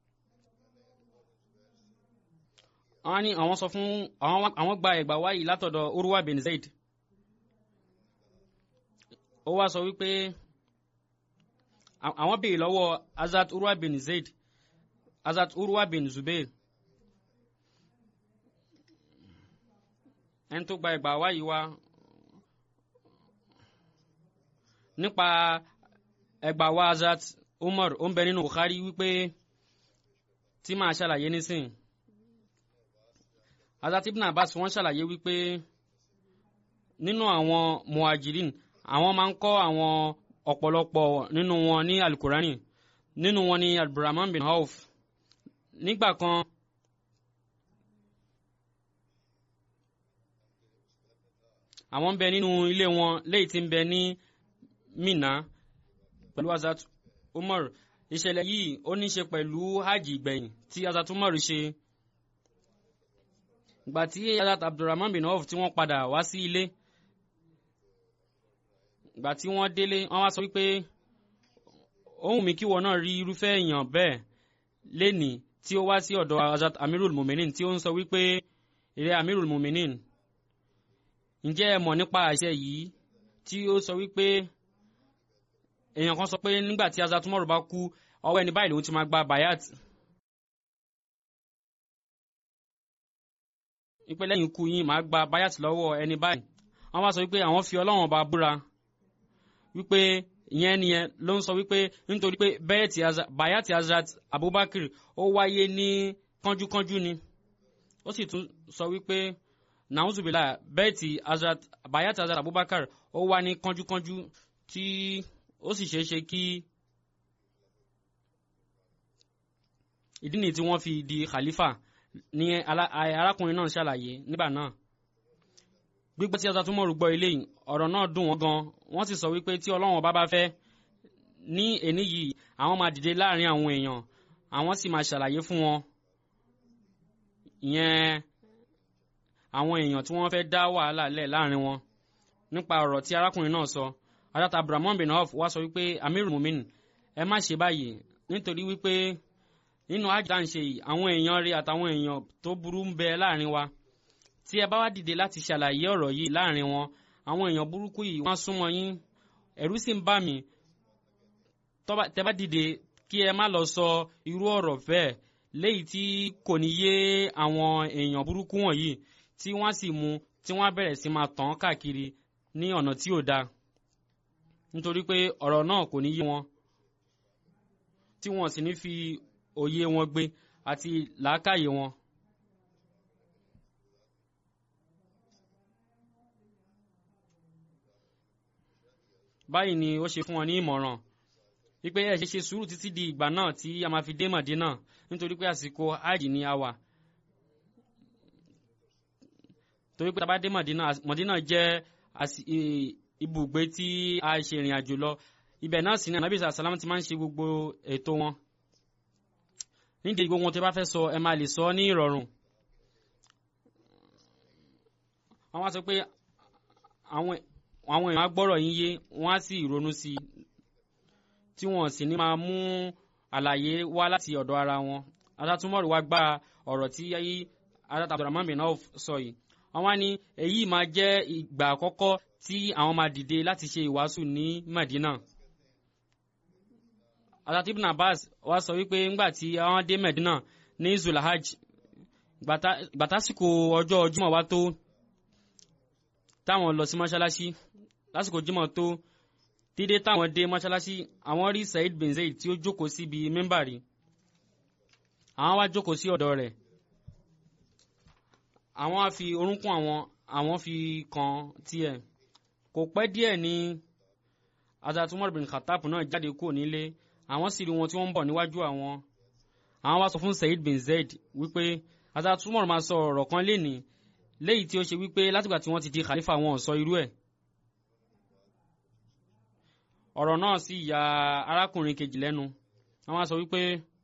S2: wọ́n ní àwọn sọ fún àwọn gba ẹ̀gbà wáyìí látọ̀dọ̀ Urwa bin Zaid ó wá sọ wípé àwọn béèrè lọ́wọ́ Hazrat Urwa bin Zaid Hazrat Urwa bin Zubair ẹni tó gba ẹ̀gbà wáyìí wá nípa ẹgbà wa Hazrat umar ó ń bẹ nínú bukhari wípé tí màá ṣàlàyé nísìn azat ibn abbas wọ́n ṣàlàyé wípé nínú àwọn muhajirin àwọn máa ń kọ́ àwọn ọ̀pọ̀lọpọ̀ nínú wọn ní alukurani nínú wọn ní abdulrahman bin auf nígbà kan àwọn ń bẹ nínú ilé wọn léyìí tí ń bẹ ní mina pẹ̀lú azat umar ìṣẹ̀lẹ̀ yìí ó ní ṣe pẹ̀lú hajj ìgbẹ̀yìn tí azat umar ṣe ìgbà tí azat abdulrahman bin auf tí wọ́n padà wá sí ilé ìgbà tí wọ́n délé wọ́n wá sọ wípé ohun mi kí wọn náà rí irúfẹ́ èèyàn bẹ́ẹ̀ lénìí tí ó wá sí ọ̀dọ̀ azat amirul muminin tí ó ń sọ wípé ìrẹ́ amirul muminin ǹjẹ́ ẹ mọ̀ nípa àṣẹ yìí tí ó sọ wípé èèyàn kan sọ pé nígbà tí azat umaru bá kú ọwọ́ ẹni báyìí lòun ti máa gba bayat wípé lẹ́yìn ikú yín máa gba bayat lọ́wọ́ ẹni báyìí wọ́n wá sọ wípé àwọn fi ọlọ́run ọba búra wípé ìyẹn nìyẹn ló ń sọ wípé nítorí pé bayat azat abubakar ó wáyé ní kánjúkánjú ni ó sì tún sọ wípé nàúzùbílà bẹ́ẹ̀tì azat bayat azat abubakar ó wá ní kánjúkánjú tí ó sì ṣeé ṣe kí ìdí nìyí tí wọ́n fi di khalifa ní arákùnrin náà ṣàlàyé nígbà náà gbígbọ́ tí azat umaru gbọ́ eléyìí ọ̀rọ̀ náà dùn wọ́n gan wọ́n sì sọ wípé tí ọlọ́run ọba bá fẹ́ ní èní yìí àwọn máa dìde láàrin àwọn èèyàn àwọn sì máa ṣàlàyé fún wọn ìyẹn àwọn èèyàn tí wọ́n fẹ́ dá wàhálà lẹ̀ láàrin wọn nípa ọ̀rọ̀ tí arákùnrin náà sọ adata abdulrahman bin auf wá sọ wípé amir mumin ẹ má ṣe báyìí nítorí wípé nínú àjà ń ṣe yìí àwọn èèyàn rí àtàwọn èèyàn tó burú ń bẹ láàrin wa tí ẹ bá wá dìde láti ṣàlàyé ọ̀rọ̀ yìí láàrin wọn àwọn èèyàn burúkú yìí wọ́n súnmọ́ yín ẹ̀rú sì ń bà mí tẹ́ bá dìde kí ẹ má lọ sọ irú ọ̀rọ̀ bẹ́ẹ̀ léyìí tí kò ní yé àwọn èèyàn burúkú wọ̀nyí tí wọ́n sì mú tí wọ́n bẹ̀rẹ̀ sí máa tàn káàkiri ní ọ̀nà tí ò dáa nítorí pé ọ̀rọ̀ náà kò ní yé wọn tí wọ́n sì ní fi òye wọn gbé àti làákàyè wọn. báyìí ni ó ṣe fún wọn ní ìmọ̀ràn wípé ẹ ṣe ṣe sùúrù títí di ìgbà náà tí a máa fi dé Mọ̀dínà nítorí pé àsìkò hajj ni a wà torí pé tá a bá dé Mọ̀dínà Mọ̀dínà jẹ́ ibùgbé tí a ṣe ìrìn àjò lọ ibẹ̀ náà sì ni anabi sàlámù ti máa ń ṣe gbogbo ètò wọn nídìí gbogbo wọn tí a bá fẹ́ sọ ẹ máa lè sọ ní ìrọ̀rùn wọ́n wá sọ pé àwọn àwọn èèyàn á gbọ́rọ̀ yín yé wọ́n á sì ronú sí i tí wọ́n sì ní máa mú àlàyé wá láti ọ̀dọ̀ ara wọn adátúmọ̀rù wá gba ọ̀rọ̀ tí adát abdulrahman bin auf sọ yìí wọ́n wá ní èyí máa jẹ́ ìgbà àkọ́kọ́ tí àwọn máa dìde láti ṣe ìwàásù ní Madina adát ibn abbas wá sọ wípé ńgbà tí àwọn dé Madina ní zulahaj gbàtásìkò ọjọ́ Jímọ̀ wá tó táwọn lọ sí mọ́ṣáláṣí lásìkò jímọ̀ tó dídé táwọn dé mọ́ṣáláṣí àwọn rí Said bin Zaid tí ó jókòó síbi mímbàrí àwọn wá jókòó sí ọ̀dọ̀ rẹ̀ àwọn á fi orúnkún àwọn àwọn fi kan tiẹ̀ kò pẹ́ díẹ̀ ní Hazrat Umar bin Khattab náà jáde kúrò nílé àwọn sì rí wọn tí wọ́n ń bọ̀ níwájú àwọn àwọn wá sọ fún Said bin Zaid wípé Hazrat Umar máa sọ ọ̀rọ̀ kan lénìí léyìí tí ó ṣe wípé látìgbà tí wọ́n ti di khalifa wọn ò sọ irú ẹ̀ ọ̀rọ̀ náà sì ya arákùnrin kejì lẹ́nu wọ́n wá sọ wípé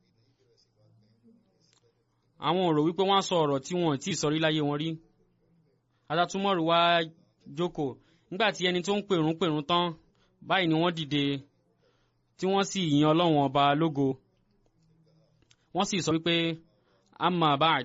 S2: àwọn ò rò wípé wọ́n á sọ ọ̀rọ̀ tí wọ́n ò tí ì sọ rí láyé wọn rí adátúmọ̀rù wá jókòó nígbà tí ẹni tó ń pèrún pèrún tán báyìí ni wọ́n dìde tí wọ́n sì yin ọlọ́run ọba lógo wọ́n sì sọ wípé amma bad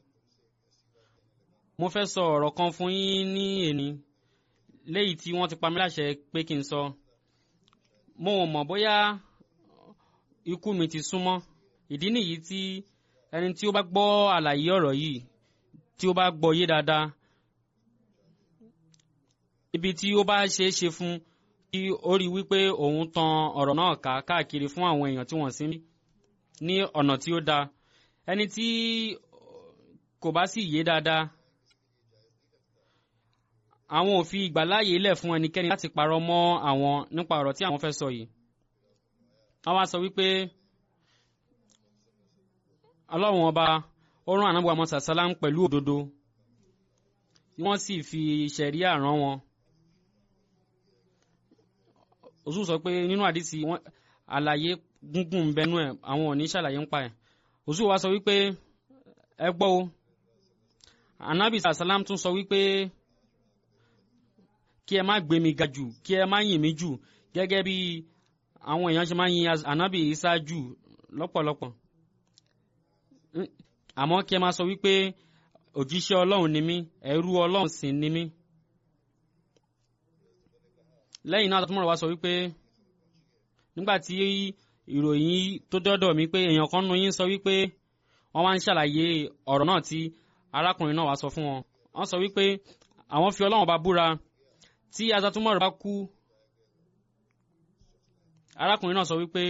S2: mo fẹ́ sọ ọ̀rọ̀ kan fún yín ní èní léyìí tí wọ́n ti pa mí láṣẹ pé kí n sọ mo ò mọ̀ bóyá ikú mi ti súnmọ́ ìdí nìyí tí ẹni tí ó bá gbọ́ àlàyé ọ̀rọ̀ yìí tí ó bá gbọ́ yé dáadáa ibi tí ó bá ṣeé ṣe fún kí ó rí wípé òun tan ọ̀rọ̀ náà ká káàkiri fún àwọn èèyàn tí wọ́n sí ní ọ̀nà tí ó dáa ẹni tí kò bá sì yé dáadáa àwọn ò fi ìgbàláàyè lẹ̀ fún ẹnikẹ́ni láti parọ́ mọ́ àwọn nípa ọ̀rọ̀ tí àwọn fẹ́ sọ yìí wọ́n wá sọ wípé ọlọ́run ọba ó rán ànábì Muhammad sàlám pẹ̀lú òdodo wọ́n sì fi ṣẹ̀ríà rán wọn òsù sọ pé nínú àdìsí wọn àlàyé gúngùn bẹnu ẹ̀ àwọn ò ní ṣàlàyé ń pa ẹ̀ òsù wa sọ wípé ẹ gbọ́ o ànábì sàlám tún sọ wípé kí ẹ má gbé mi ga jù kí ẹ má yìn mí jù gẹ́gẹ́ bí àwọn èèyàn ṣe máa ń yin ànábì Ìsá jù lọ́pọ̀lọpọ̀ àmọ́ kí ẹ máa sọ wípé òjíṣẹ́ ọlọ́run ni mí ẹrú ọlọ́run sì ni mí. lẹ́yìn náà tó mọ̀rọ̀ wá sọ wípé nígbà tí ìròyìn tó dọ́dọ̀ mi pé èèyàn kan nu yín sọ wípé wọ́n wá ń ṣàlàyé ọ̀rọ̀ náà tí arákùnrin náà wá sọ fún wọn. wọ́n sọ wípé àwọn fi ọlọ́run bá búra tí azatumọ̀rọ̀ bá kú arákùnrin náà sọ wípé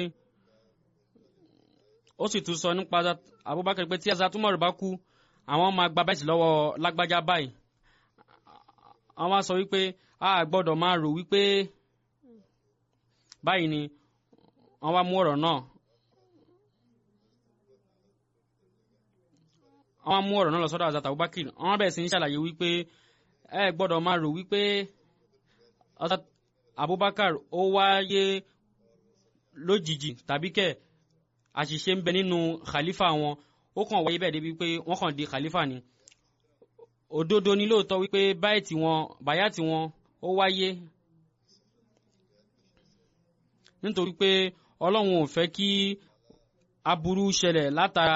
S2: ó sì tún sọ nípa Abubakar pé tí azatumọ̀rọ̀ bá kú àwọn máa gba bẹ́ẹ̀tì lọ́wọ́ lágbájá báyìí àwọn sọ wípé a gbọ́dọ̀ máa rò wípé báyìí ni wọ́n wá mú ọ̀rọ̀ náà wọ́n mú ọ̀rọ̀ náà lọ sọ́dọ̀ Hazrat Abubakar wọ́n bẹ̀rẹ̀ sí ní ṣàlàyé wípé ẹ gbọ́dọ̀ máa rò wípé Abubakar ó wáyé lójijì tàbí kẹ̀ àṣìṣe ń bẹ nínú khalifa wọn ó kàn wáyé bẹ́ẹ̀ débi pé wọ́n kàn di khalifa ni òdodo ni lóòótọ́ wípé báyìí wọn báyà tí wọn ó wáyé nítorí pé ọlọ́run ò fẹ́ kí aburú ṣẹlẹ̀ látara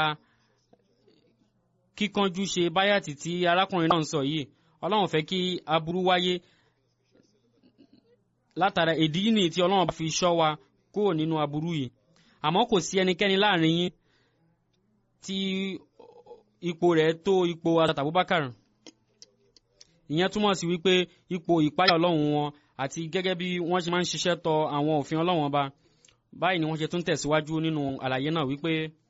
S2: kíkanjú ṣe báyàtì tí arákùnrin náà ń sọ yìí ọlọ́run fẹ́ kí aburú wáyé látara ìdí nìyí tí ọlọ́run bá fi ṣọ́ wa kúrò nínú aburú yìí àmọ́ kò sí ẹnikẹ́ni láàrin yín tí ipò rẹ̀ tó ipò Hazrat Abubakar ìyẹn túmọ̀ sí wípé ipò ìpáyà ọlọ́run wọn àti gẹ́gẹ́ bí wọ́n ṣe máa ń ṣiṣẹ́ tọ àwọn òfin ọlọ́run ọba báyìí ni wọ́n ṣe tún tẹ̀síwájú nínú àlàyé náà wípé.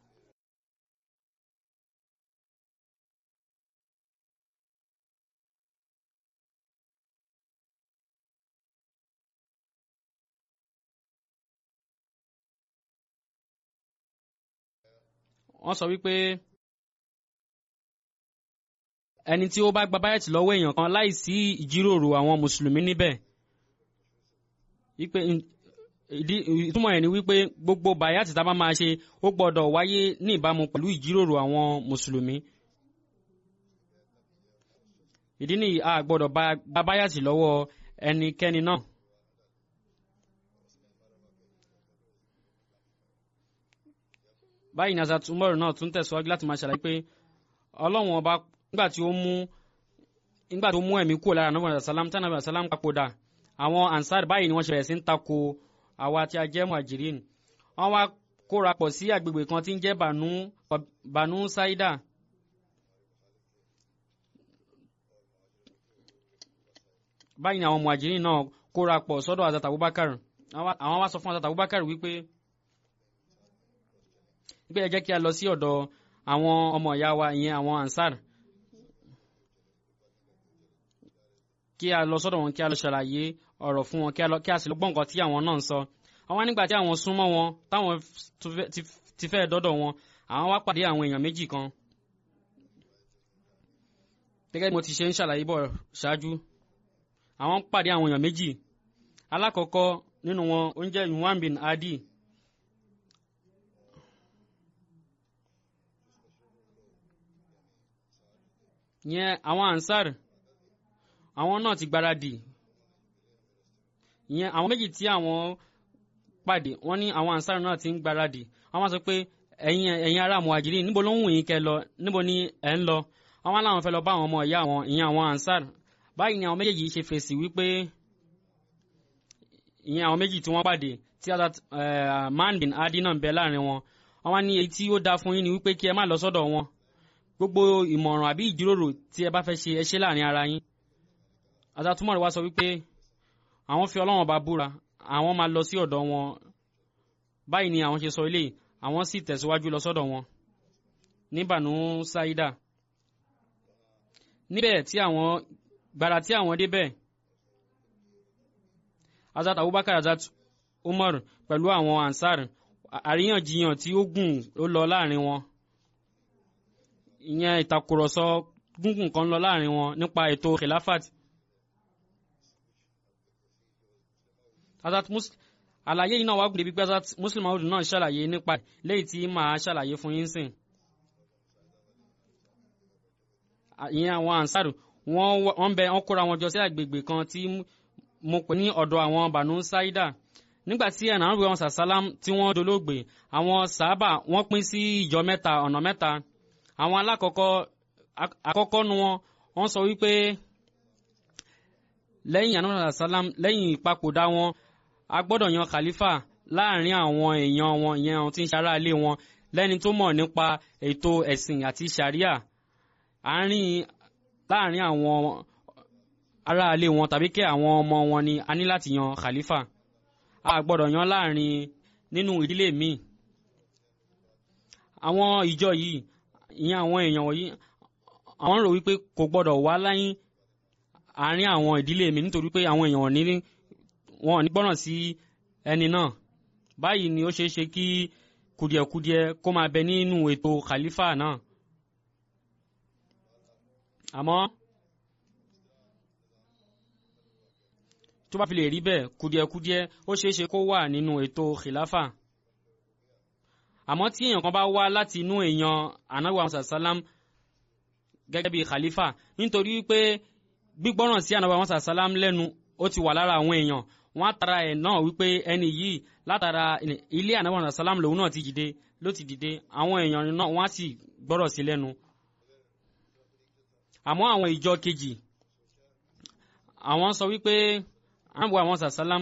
S2: wọ́n sọ wípé ẹni tí ó bá gba báyẹ̀tì lọ́wọ́ èèyàn kan láìsí ìjíròrò àwọn mùsùlùmí níbẹ̀ wípé ìtumọ̀ ẹ̀ ni wípé gbogbo báyàtì tá a bá máa ṣe ó gbọ́dọ̀ wáyé ní ìbámu pẹ̀lú ìjíròrò àwọn mùsùlùmí. ìdí nìyí a gbọ́dọ̀ gba báyàtì lọ́wọ́ ẹnikẹ́ni náà. báyìí ní Hazrat Umar náà tún tẹ̀síwájú láti máa ṣàlàyé pé ọlọ́run ọba nígbà tí ó mú nígbà tó mú ẹ̀mí kúrò lára nàbàdàn sàlám tí nàbàdàn sàlám papòdà àwọn ansar báyìí ni wọ́n ṣe bẹ̀rẹ̀ sí ń tako àwa tí a jẹ́ muhajirin wọ́n wá kóra pọ̀ sí agbègbè kan tí ń jẹ́ banu banu saida báyìí ni àwọn muhajirin náà kóra pọ̀ sọ́dọ̀ Hazrat Abubakar àwọn wá sọ fún Hazrat Abubakar wípé wípé ẹ jẹ́ kí a lọ sí ọ̀dọ̀ àwọn ọmọ ìyá wa ìyẹn àwọn ansar kí a lọ sọ́dọ̀ wọn kí a lọ ṣàlàyé ọ̀rọ̀ fún wọn kí a sì lọ gbọ́ nǹkan tí àwọn náà ń sọ àwọn nígbà tí àwọn súnmọ́ wọn táwọn ti fẹ́ dọ́dọ̀ wọn àwọn wá pàdé àwọn èèyàn méjì kan gẹ́gẹ́ bí mo ti ṣe ń ṣàlàyé bọ̀ ṣáájú àwọn pàdé àwọn èèyàn méjì alákọ̀ọ́kọ́ nínú wọn ó ń jẹ́ yuwan bin adi yẹn àwọn ansar àwọn náà ti gbáradì ìyẹn àwọn méjì tí àwọn pàdé wọ́n ní àwọn ansar náà ti ń gbáradì àwọn sọ pé ẹ̀yin ẹ̀yin ará muhajirin níbo ló ń wù yín kẹ́ lọ níbo ni ẹ ń lọ àwọn aláwọn fẹ́ lọ bá àwọn ọmọ ìyá àwọn ìyẹn àwọn ansar báyìí ni àwọn méjèèjì ṣe fèsì wípé ìyẹn àwọn méjì tí wọ́n pàdé tí man bin adi náà ń bẹ láàrin wọn àwọn ní èyí tí ó dáa fún yín ni wípé kí ẹ má lọ sọ́dọ̀ wọn gbogbo ìmọ̀ràn àbí ìjíròrò tí ẹ bá fẹ́ ṣe ẹ ṣe láàrin ara yín àtàtúmọ̀ rẹ̀ wá sọ wípé àwọn fi ọlọ́run ọba búra àwọn máa lọ sí ọ̀dọ̀ wọn báyìí ni àwọn ṣe sọ eléyìí àwọn sì tẹ̀síwájú lọ sọ́dọ̀ wọn ní Banu Saida níbẹ̀ tí àwọn gbàrà tí àwọn débẹ̀ Hazrat Abubakar Hazrat Umar pẹ̀lú àwọn Ansar àríyànjiyàn tí ó gùn ó lọ láàrin wọn ìyẹn ìtàkùrọ̀sọ gúngùn kan lọ láàrin wọn nípa ètò khilafat Hazrat Muslim àlàyé yìí náà wá gùn débi pé Hazrat Muslim Maud náà ṣàlàyé nípa lẹ́yìn tí màá ṣàlàyé fún yín sìn ìyẹn àwọn Ansar wọ́n bẹ wọ́n kóra wọn jọ sí àgbègbè kan tí mo pè ní ọ̀dọ̀ àwọn Banu Saida nígbà tí ẹ̀nà àwọn ìwọ̀n sàsálám tí wọ́n dolóògbé àwọn sàábà wọ́n pín sí ìjọ mẹ́ta ọ̀nà mẹ́ta àwọn alákọ̀ọ́kọ́ àkọ́kọ́ nu wọn wọ́n sọ wípé lẹ́yìn ànábì sàsálám lẹ́yìn ìpapòdà wọn a gbọ́dọ̀ yan khalifa láàrin àwọn èèyàn wọn ìyẹn àwọn tí ń ṣará ilé wọn lẹ́ni tó mọ̀ nípa ètò ẹ̀sìn àti sharia àárín láàrin àwọn aráalé wọn tàbí kí àwọn ọmọ wọn ni a ní láti yan khalifa a gbọ́dọ̀ yan láàrin nínú ìdílé míì àwọn ìjọ yìí ìyẹn àwọn èèyàn wọ̀nyí àwọn rò wípé kò gbọ́dọ̀ wá láyín àárín àwọn ìdílé mi nítorí pé àwọn èèyàn ní wọn ní gbọ́ràn sí ẹni náà báyìí ni ó ṣeé ṣe kí kùdìẹ̀kudiẹ kó máa bẹ nínú ètò khalifa náà àmọ́ tó bá fi lè rí bẹ́ẹ̀ kùdìẹ̀kudiẹ ó ṣeé ṣe kó wà nínú ètò khilafa àmọ́ tí èèyàn kan bá wá láti inú èèyàn anabi musa salam gẹ́gẹ́ bí khalifa nítorí wípé gbígbọ́ràn sí anabi musa salam lẹ́nu ó ti wà lára àwọn èèyàn wọ́n á tara ẹ̀ náà wípé ẹni yìí látara ilé anabi musa salam lòun náà ti dìde ló ti dìde àwọn èèyàn náà wọ́n á sì gbọ́rọ̀ sí lẹ́nu àmọ́ àwọn ìjọ kejì àwọn sọ wípé anabi musa salam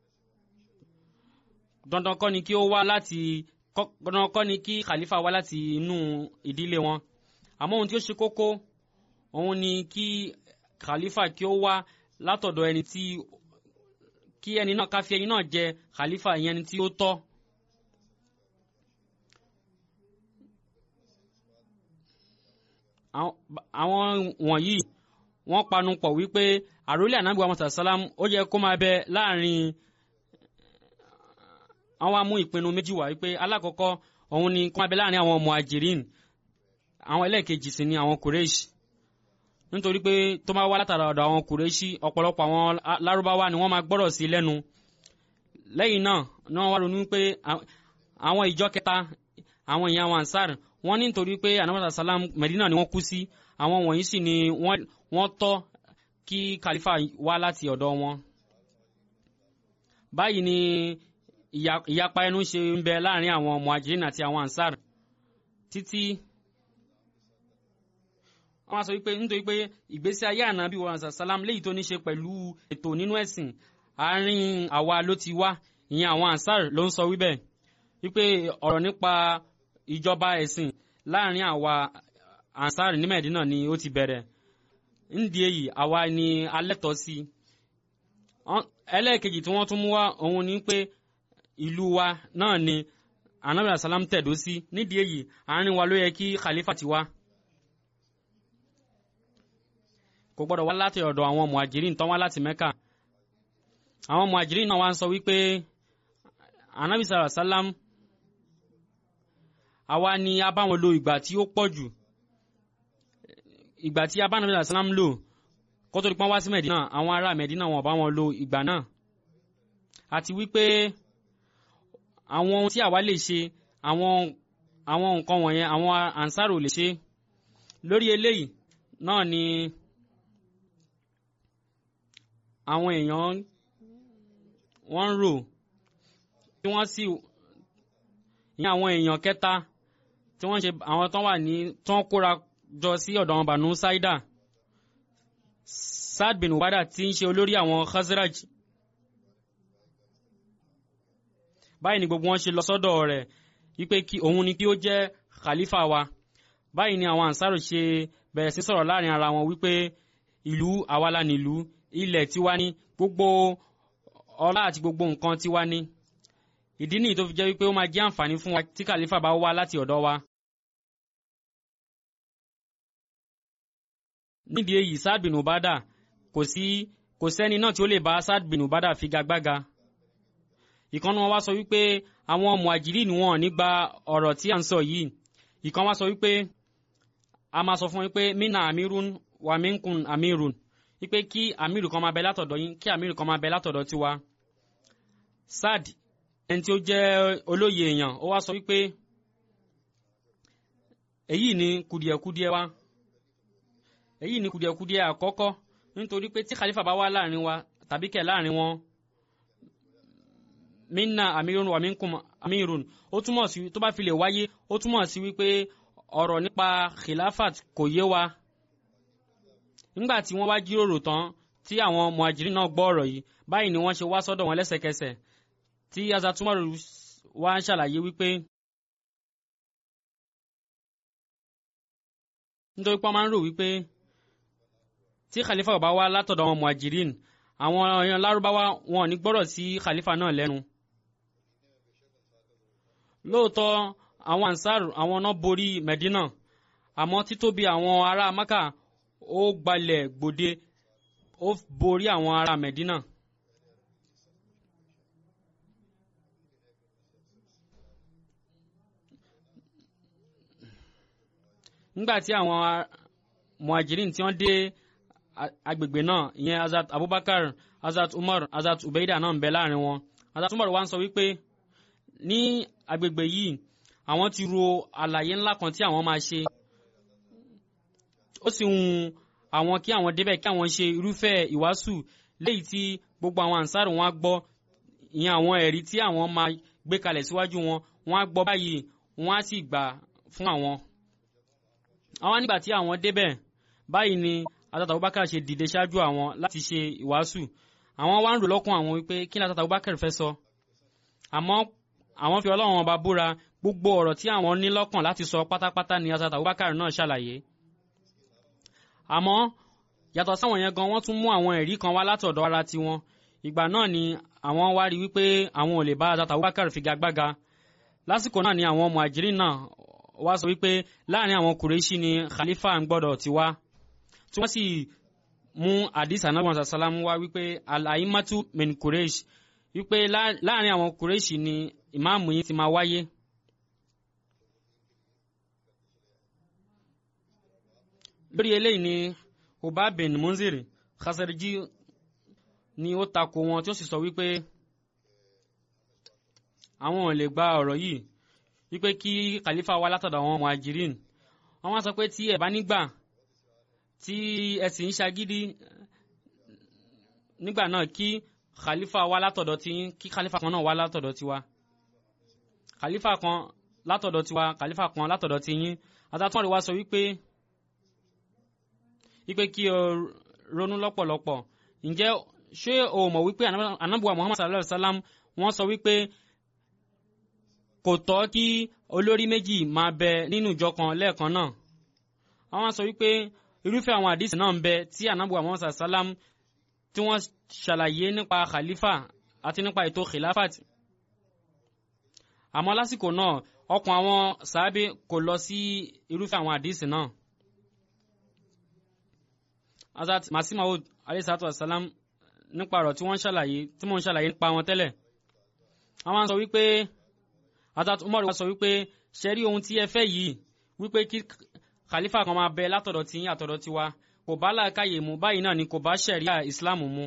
S2: dandan kọ́ ni kí ó wá láti dandan kọ́ ni kí khalifa wá láti inú ìdílé wọn àmọ́ ohun tí ó ṣe kókó òun ni kí khalifa kí ó wá látọ̀dọ̀ ẹni tí kí ẹni náà ká fi ẹni náà jẹ khalifa ìyẹn ẹni tí ó tọ́. àwọn wọ̀nyí wọ́n panu pọ̀ wípé àròlé ànábì wa mọ̀tà sálám ó yẹ kó máa bẹ láàrin àwọn amú ìpinnu méjì wá wípé alákọ̀ọ́kọ́ òun ni kó máa bẹ láàrin àwọn muhajirin àwọn ẹlẹ́ẹ̀kejì sì ni àwọn kùrẹ́ṣì nítorí pé tó máa wá látara ọ̀dọ̀ àwọn kùrẹ́ṣì ọ̀pọ̀lọpọ̀ àwọn lárúbáwá ni wọ́n máa gbọ́rọ̀ sí lẹ́nu lẹ́yìn náà ni wọ́n wá ronú pé àwọn ìjọ kẹta àwọn èèyàn àwọn ansar wọ́n ní nítorí pé anamata salam medina ni wọ́n kú sí àwọn wọ̀nyí sì ni wọ́n tọ́ kí khalifa wá láti ọ̀dọ̀ wọn báyìí ni ìyapa ẹnu ṣe ń bẹ láàrin àwọn muhajirin àti àwọn ansar títí wọ́n sọ wípé nítorí pé ìgbésí ayé ànábì wa sàlám léyìí tó ní ṣe pẹ̀lú ètò nínú ẹ̀sìn àárín àwa ló ti wá ìyẹn àwọn ansar ló ń sọ wíbẹ̀ wípé ọ̀rọ̀ nípa ìjọba ẹ̀sìn láàrin àwa ansar ní mẹ̀dínà ni ó ti bẹ̀rẹ̀ nídìí èyí àwa ni alẹ́tọ̀ sí ẹlẹ́ẹ̀kejì tí wọ́n tún mú wá òun ni pé ìlú wa náà ni anabi asalam tẹ̀dó sí nídìí èyí àárín wa ló yẹ kí khalifa ti wá kò gbọ́dọ̀ wá láti ọ̀dọ̀ àwọn muhajirin tán wá láti mẹ́kà àwọn muhajirin náà wá ń sọ wípé anabi asalam àwa ni a bá wọn lo ìgbà tí ó pọ̀ jù ìgbà tí a bá anabi asalam lò kó tó di pọ́n wá sí mẹ̀dínà àwọn ará mẹ̀dínà wọn bá wọn lo ìgbà náà àti wípé àwọn ohun tí àwa lè ṣe àwọn àwọn nǹkan wọ̀nyẹn àwọn ansaro lè ṣe lórí eléyìí náà ni àwọn èèyàn wọ́n ń rò tí wọ́n sì ní àwọn èèyàn kẹta tí wọ́n ṣe àwọn tán wà ní tán kóra jọ sí ọ̀dọ̀ àwọn Banu Saida Saad bin Ubada tí ń ṣe olórí àwọn Khazraj báyìí ni gbogbo wọn ṣe lọ sọ́dọ̀ rẹ̀ wípé kí òun ni kí ó jẹ́ khalifa wa báyìí ni àwọn ansaro ṣe bẹ̀rẹ̀ sí sọ̀rọ̀ láàrin ara wọn wípé ìlú àwa la nílùú ilẹ̀ tiwa ní gbogbo ọlá àti gbogbo nǹkan tiwa ni ìdí nìyí tó fi jẹ́ wípé ó máa jẹ́ àǹfààní fún wa tí kàlífà bá wá láti ọ̀dọ̀ wa. nídìí èyí Saad bin Ubada kò sí kò sẹ́ni náà tí ó lè bá Saad bin Ubada figagbága. ìkànnì wọn wá sọ wípé àwọn muhajirin wọn nígbà ọ̀rọ̀ tí à ń sọ yìí ìkan wá sọ wípé a máa sọ fún yín pé mina amirun wa minkun amirun wípé kí amiru kan máa bẹ látọ̀dọ̀ yín kí amiru kan máa bẹ látọ̀dọ̀ tiwa. Saad ẹni tí ó jẹ́ olóye èèyàn ó wá sọ wípé èyí ni kùdìẹ̀kùdìẹ̀ wa èyí ni kùdìẹ̀kùdìẹ̀ àkọ́kọ́ nítorí pé tí khalifa bá wá láàrin wa tàbí kẹ̀ láàrin wọn minna amirun wa minkum amirun ó túmọ̀ sí tó bá fi lè wáyé ó túmọ̀ sí wípé ọ̀rọ̀ nípa khilafat kò yé wa nígbà tí wọ́n wá jíròrò tán tí àwọn muhajirin náà gbọ́ ọ̀rọ̀ yìí báyìí ni wọ́n ṣe wá sọ́dọ̀ wọn lẹ́sẹ̀kẹsẹ̀ tí azatumaru wá ń ṣàlàyé wípé nítorí pé wọ́n máa ń rò wípé tí khalifa bá wá látọ̀dọ̀ àwọn muhajirin àwọn èèyàn lárúbáwá wọn ò ní gbọ́rọ̀ sí khalifa náà lẹ́nu lóòótọ́ àwọn ansar àwọn náà borí medina àmọ́ títóbi àwọn ará maka ó gbalẹ̀ gbòde ó borí àwọn ará medina. nígbà tí àwọn muhajirin tí wọ́n dé agbègbè náà ìyẹn azat abubakar azat umar azat ubaida náà ń bẹ láàrin wọn azat umar wá ń sọ wípé ní agbègbè yìí àwọn ti ro àlàyé ńlá kan tí àwọn máa ṣe ó sì ń àwọn kí àwọn débẹ̀ kí àwọn ṣe irúfẹ́ ìwàásù léyìí tí gbogbo àwọn ànsárù wọn á gbọ́ ìyẹn àwọn ẹ̀rí tí àwọn máa gbé kalẹ̀ síwájú wọn wọn á gbọ́ báyìí wọn á sì gbà fún àwọn. àwọn nígbà tí àwọn débẹ̀ báyìí ni Hazrat Abubakar ṣe dìde ṣáájú àwọn láti ṣe ìwàásù àwọn wá ń rò lọ́kàn àwọn wípé kí ni Hazrat Abubakar fẹ́ sọ àmọ́ àwọn fi Ọlọ́run ọba búra gbogbo ọ̀rọ̀ tí àwọn ní lọ́kàn láti sọ pátápátá ni Hazrat Abubakar náà ṣàlàyé àmọ́ yàtọ̀ sáwọn yẹn gan wọ́n tún mú àwọn ẹ̀rí kan wá látọ̀dọ̀ ara tiwọn ìgbà náà ni àwọn wá rí wípé àwọn ò lè bá Hazrat Abubakar figagbága lásìkò náà ni àwọn muhajirin náà wá sọ wípé láàrin àwọn kùrẹ́ṣì ni khalifa ń gbọ́dọ̀ ti wá tí wọ́n sì mú hadith anabi muhammad salam wá wípé alaimatu min kùrẹ́ṣì wípé láàrin àwọn kùrẹ́ṣì ni ìmáàmù yìí ti máa wáyé. lórí eléyìí ni Ubay bin Munzir Khazarji ni ó takò wọn tí ó sì sọ wípé àwọn ò lè gba ọ̀rọ̀ yìí wípé kí khalifa wá látọ̀dọ̀ àwọn muhajirin wọ́n wá sọ pé tí ẹ bá nígbà tí ẹ sì ń ṣagídí nígbà náà kí khalifa wá látọ̀dọ̀ tí kí khalifa kan náà wá látọ̀dọ̀ tiwa khalifa kan látọ̀dọ̀ tiwa khalifa kan látọ̀dọ̀ ti yín adájọ́ wá sọ wípé wípé kí o ronú lọ́pọ̀lọpọ̀ ǹjẹ́ ṣé o mọ̀ wípé anábùwà muhammad sallallahu alayhi wa sallam wọ́n sọ wípé kò tọ́ kí olórí méjì máa bẹ nínú ìjọ kan lẹ́ẹ̀kan náà àwọn sọ wípé irúfẹ́ àwọn àdìsí náà ń bẹ tí anábùwà muhammad sallallahu alayhi wa sallam tí wọ́n ṣàlàyé nípa khalifa àti nípa ètò khilafat àmọ́ lásìkò náà ọkàn àwọn sàábé kò lọ sí irúfẹ́ àwọn àdìsí náà. Hazrat Masih Maud alayhisalatu wasalam nípa ọ̀rọ̀ tí wọ́n ṣàlàyé tí mò ń ṣàlàyé nípa wọn tẹ́lẹ̀. Àwọn sọ wípé Hazrat Umar wa sọ wípé ṣe rí ohun tí ẹ fẹ́ yìí wípé kí khalifa kan máa bẹ látọ̀dọ̀ tí yín àtọ̀dọ̀ tiwa kò bá làákàyè mu báyìí náà ni kò bá ṣẹ̀ríà Islam mu.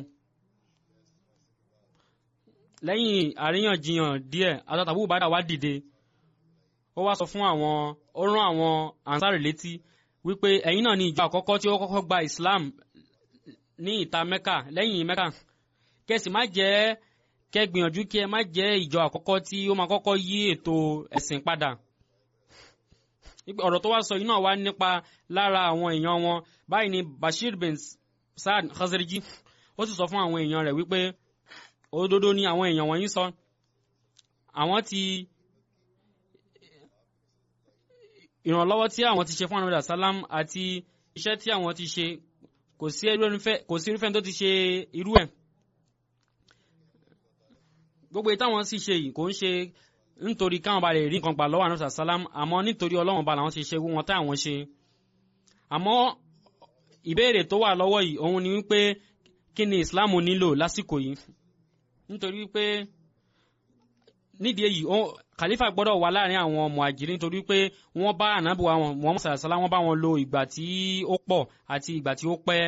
S2: Lẹ́yìn àríyànjiyàn díẹ̀ Hazrat Abu Ubada wá dìde ó wá sọ fún àwọn ó rán àwọn ansari létí wípé ẹ̀yin náà ni ìjọ àkọ́kọ́ tí ó kọ́kọ́ gba Islam ní ìta Mẹ́kà lẹ́yìn Mẹ́kà kẹsì má jẹ́ kẹ́ gbìyànjú kí ẹ má jẹ́ ìjọ àkọ́kọ́ tí ó máa kọ́kọ́ yí ètò ẹ̀sìn padà ọ̀rọ̀ tó wá sọ yìí náà wá nípa lára àwọn èèyàn wọn báyìí ni Bashir bin Saad Khazarji ó sì sọ fún àwọn èèyàn rẹ̀ wípé òdodo ni àwọn èèyàn wọ̀nyí sọ àwọn ti ìrànlọ́wọ́ tí àwọn ti ṣe fún àwọn sálám àti iṣẹ́ tí àwọn ti ṣe kò sí irúfẹ́ tó ti ṣe irú ẹ̀. gbogbo ìtàwọn sì ṣe yìí kò ń ṣe nítorí káwọn bá lè rí nǹkan gbà lọ́wọ́ àná sàlám àmọ́ nítorí ọlọ́run bá làwọn ti ṣe wọn táwọn ṣe àmọ́ ìbéèrè tó wà lọ́wọ́ yìí òun ni wípé kí ni islam nílò lásìkò yìí nítorí wípé nídìí èyí khalifa gbọ́dọ̀ wà láàrin àwọn muhajirin nítorí pé wọ́n bá ànábì wa wọn Muhammad sallallahu alaihi wasallam wọ́n bá wọn lo ìgbà tí ó pọ̀ àti ìgbà tí ó pẹ́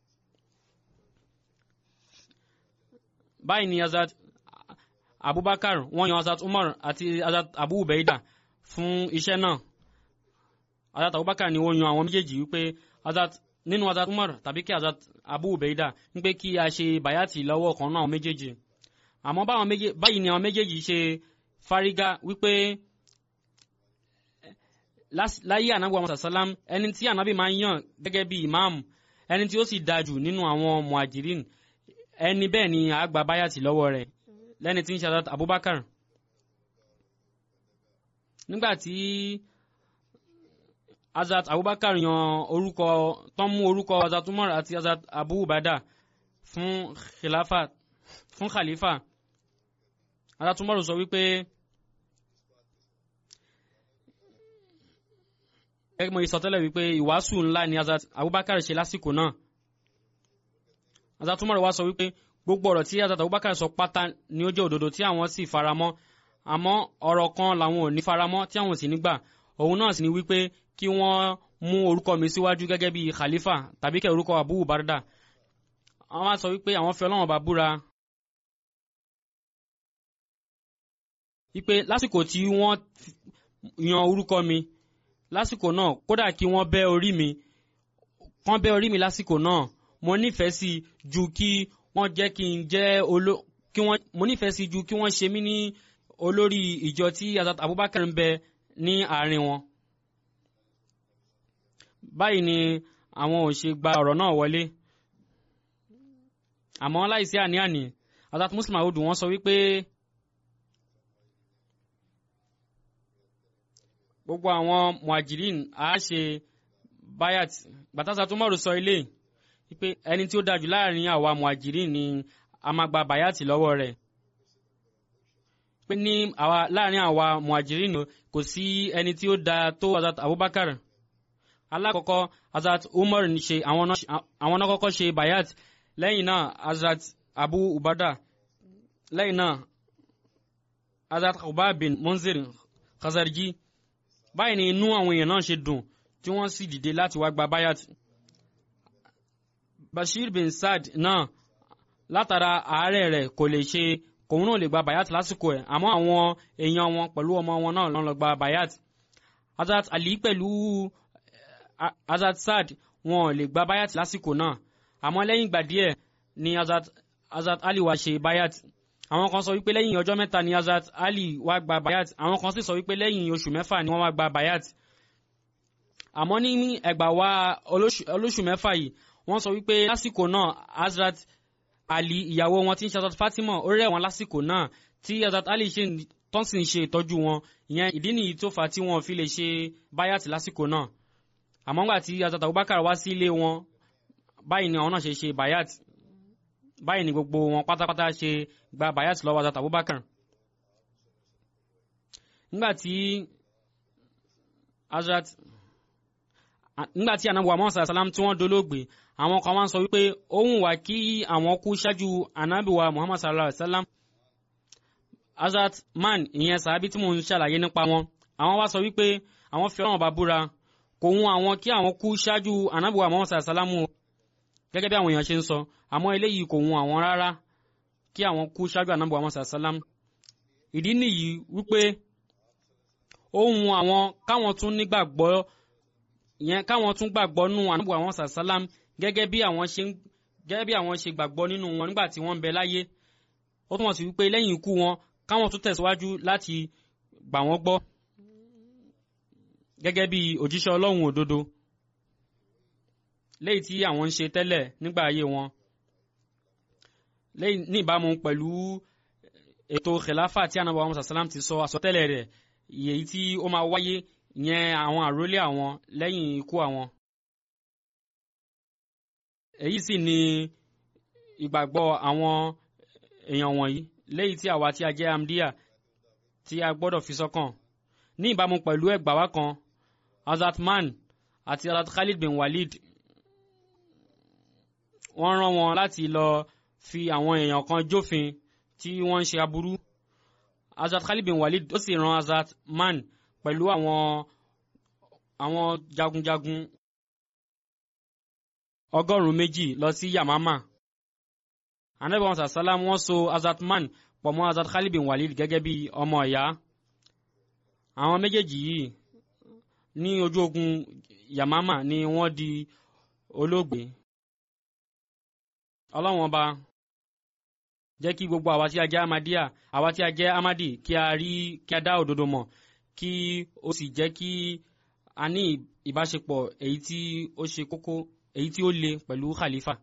S2: báyìí ni azat abubakar wọ́n yan azat umar àti azat abu ubaida fún iṣẹ́ náà azat abubakar ni ó yan àwọn méjèèjì wípé azat nínú azat umar tàbí kí azat abu ubaida wípé kí a ṣe bayati lọ́wọ́ kan náà àwọn méjèèjì àmọ́ báyìí ni àwọn méjèèjì ṣe fárígá wípé láyé ànábì àwọn sàsálám ẹni tí ànábì máa ń yàn gẹ́gẹ́ bí imam ẹni tí ó sì dájú nínú àwọn muhajirin ẹni bẹ́ẹ̀ ni a gba báyàtì lọ́wọ́ rẹ̀ lẹ́ni tí ń ṣe Hazrat Abubakar nígbà tí Hazrat Abubakar yan orúkọ tán mú orúkọ Hazrat Umar àti Hazrat Abu Ubada fún khilafa fún khalifa Hazrat Umar sọ wípé gẹ́gẹ́ mo ìsọtẹ́lẹ̀ wípé ìwàásù ńlá ni Hazrat Abubakar ṣe lásìkò náà Hazrat Umar wá sọ wípé gbogbo ọ̀rọ̀ tí Hazrat Abubakar sọ pátá ni ó jẹ́ òdodo tí àwọn sì faramọ́ àmọ́ ọ̀rọ̀ kan làwọn ò ní faramọ́ tí àwọn sì nígbà òun náà sì ni wípé kí wọ́n mú orúkọ mi síwájú gẹ́gẹ́ bí khalifa tàbí kẹ́ orúkọ Abu Barda àwọn wá sọ wípé àwọn fẹ́ Ọlọ́run bá búra wípé lásìkò tí wọ́n yan orúkọ mi lásìkò náà kódà kí wọ́n bẹ́ orí mi kán bẹ́ orí mi lásìkò náà mo nífẹ̀ẹ́ sí ju kí wọ́n jẹ́ kí n jẹ́ olo kí wọ́n mo nífẹ̀ẹ́ sí ju kí wọ́n ṣe mí ní olórí ìjọ tí Hazrat Abubakar ń bẹ ní àárín wọn. báyìí ni àwọn ò ṣe gba ọ̀rọ̀ náà wọlé àmọ́ láìsí àní-àní Hazrat Muslim Audu wọ́n sọ wípé gbogbo àwọn muhajirin á ṣe bayat gbàtàsà tó mọ̀rọ̀ sọ ilé wípé ẹni tí ó dájú láàrin àwa muhajirin ni a máa gba bayati lọ́wọ́ rẹ̀ pé ní àwa láàrin àwa muhajirin kò sí ẹni tí ó da tó Hazrat Abubakar alákọ̀ọ́kọ́ Hazrat Umar ní ṣe àwọn náà kọ́kọ́ ṣe bayat lẹ́yìn náà Hazrat Abu Ubada lẹ́yìn náà Hazrat Khubab bin Munzir Khazarji báyìí ni inú àwọn èèyàn náà ṣe dùn tí wọ́n sì dìde láti wá gba bayat Bashir bin Saad náà látara àárẹ̀ rẹ̀ kò lè ṣe kòun náà lè gba bayat lásìkò ẹ̀ àmọ́ àwọn èèyàn wọn pẹ̀lú ọmọ wọn náà lọ́n lọ gba bayat Hazrat Ali pẹ̀lú Hazrat Saad wọn ò lè gba bayat lásìkò náà àmọ́ lẹ́yìn ìgbà díẹ̀ ni Hazrat Hazrat Ali wá ṣe bayat àwọn kan sọ wípé lẹ́yìn ọjọ́ mẹ́ta ni Hazrat Ali wá gba bayat àwọn kan sì sọ wípé lẹ́yìn oṣù mẹ́fà ni wọ́n wá gba bayat àmọ́ ní ẹgbà wa olóṣù mẹ́fà yìí wọ́n sọ wípé lásìkò náà Hazrat Ali ìyàwó wọn tí ń ṣe Hazrat Fatima ó rẹ̀ wọ́n lásìkò náà tí Hazrat Ali ṣe tán sì ń ṣe ìtọ́jú wọn ìyẹn ìdí nìyí tó fà á tí wọ́n fi lè ṣe bayat lásìkò náà àmọ́ ńgbà tí Hazrat Abubakar wá sí ilé wọn báyìí ni àwọn náà ṣe ṣe bayat báyìí ni gbogbo wọn pátápátá ṣe gba bayat lọ́wọ́ Hazrat Abubakar nígbàtí Hazrat nígbàtí anabu Muhammad sallam tí wọ́n dolóògbé àwọn kan wá ń sọ wípé ohun wà kí àwọn kú ṣáájú anabi wa Muhammad sallam Hazrat man ìyẹn sàábí tí mò ń ṣàlàyé nípa wọn àwọn wá sọ wípé àwọn fi ọlọ́run bá búra kò hun àwọn kí àwọn kú ṣáájú anabi wa Muhammad sallam gẹ́gẹ́ bí àwọn èèyàn ṣe ń sọ àmọ́ eléyìí kò hun àwọn rárá kí àwọn kú ṣáájú anabi wa Muhammad sallam ìdí nìyí wípé ohun àwọn káwọn tún nígbàgbọ́ yẹn káwọn tún gbàgbọ́ nù anabi wa Muhammad sallam gẹ́gẹ́ bí àwọn ṣe gẹ́gẹ́ bí àwọn ṣe gbàgbọ́ nínú wọn nígbà tí wọ́n ń bẹ láyé ó túmọ̀ sí wípé lẹ́yìn ikú wọn káwọn tún tẹ̀síwájú láti gbà wọ́n gbọ́ gẹ́gẹ́ bí òjíṣẹ́ ọlọ́run òdodo lẹ́yìn tí àwọn ń ṣe tẹ́lẹ̀ nígbà ayé wọn lẹ́yìn ní ìbámu pẹ̀lú ètò khilafa tí anabi muhammad sallam ti sọ àsọtẹ́lẹ̀ rẹ̀ èyí tí ó máa wáyé yẹn àwọn àrólé àwọn lẹ́yìn ikú àwọn. èyí sì ni ìgbàgbọ́ àwọn èèyàn wọ̀nyí léyìí tí àwa tí a jẹ́ amdiya tí a gbọ́dọ̀ fi sọ́kàn ní ìbámu pẹ̀lú ẹgbàá wa kan Hazrat Man àti Hazrat Khalid bin Walid wọ́n rán wọn láti lọ fi àwọn èèyàn kan jófin tí wọ́n ń ṣe aburú Hazrat Khalid bin Walid ó sì rán Hazrat Man pẹ̀lú àwọn àwọn jagunjagun ọgọ́rùn-ún méjì lọ sí Yamama anabi muhammad salam wọ́n so Hazrat Man pọ̀ mọ́ Hazrat Khalid bin Walid gẹ́gẹ́ bí ọmọ ìyá àwọn méjèèjì yìí ní ojú ogun Yamama ni wọ́n di olóògbé ọlọ́wọ́n ọba jẹ́ kí gbogbo àwa tí a jẹ́ Ahmadiyya àwa tí a jẹ́ Ahmadi kí a rí kí a dá òdodo mọ̀ kí ó sì jẹ́ kí a ní ìbáṣepọ̀ èyí tí ó ṣe kókó èyí tí ó le pẹ̀lú khalifa.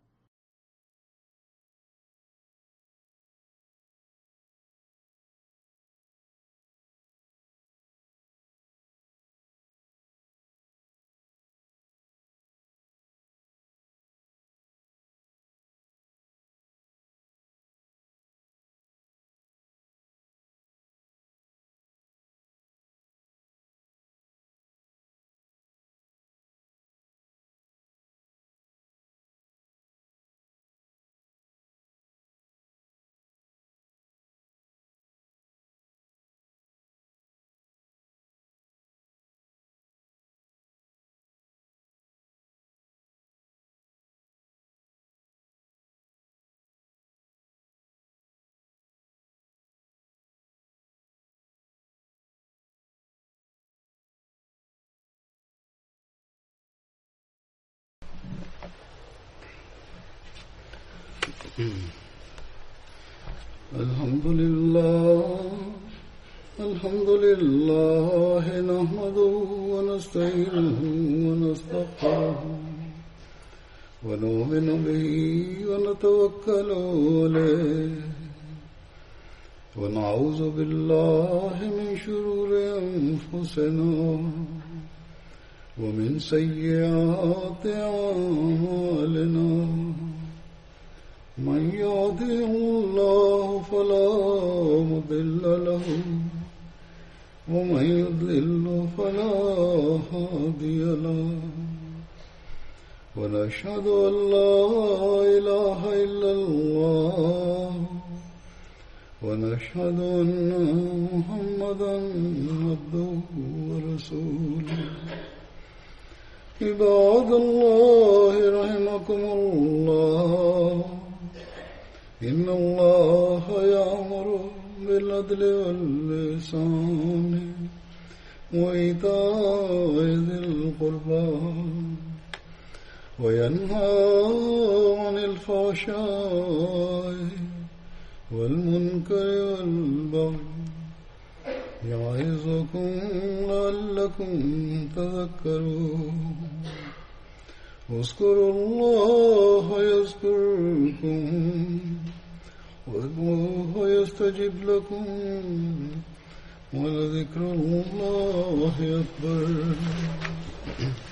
S1: الحمد لله الحمد لله نحمده ونستعينه ونستغفره ونؤمن به ونتوكل عليه ونعوذ بالله من شرور أنفسنا ومن سيئات أعمالنا من يهده الله فلا مضل له ومن يضلل فلا هادي له ونشهد أن لا إله إلا الله ونشهد أن محمدا عبده ورسوله عباد الله رحمكم الله إن الله يأمر بالعدل واللسان وإيتاء ذي القربى وينهى عن الفحشاء والمنكر والبغي يعظكم لعلكم تذكرون اذكروا الله يذكركم وادعوه يستجب لكم ولذكر الله أكبر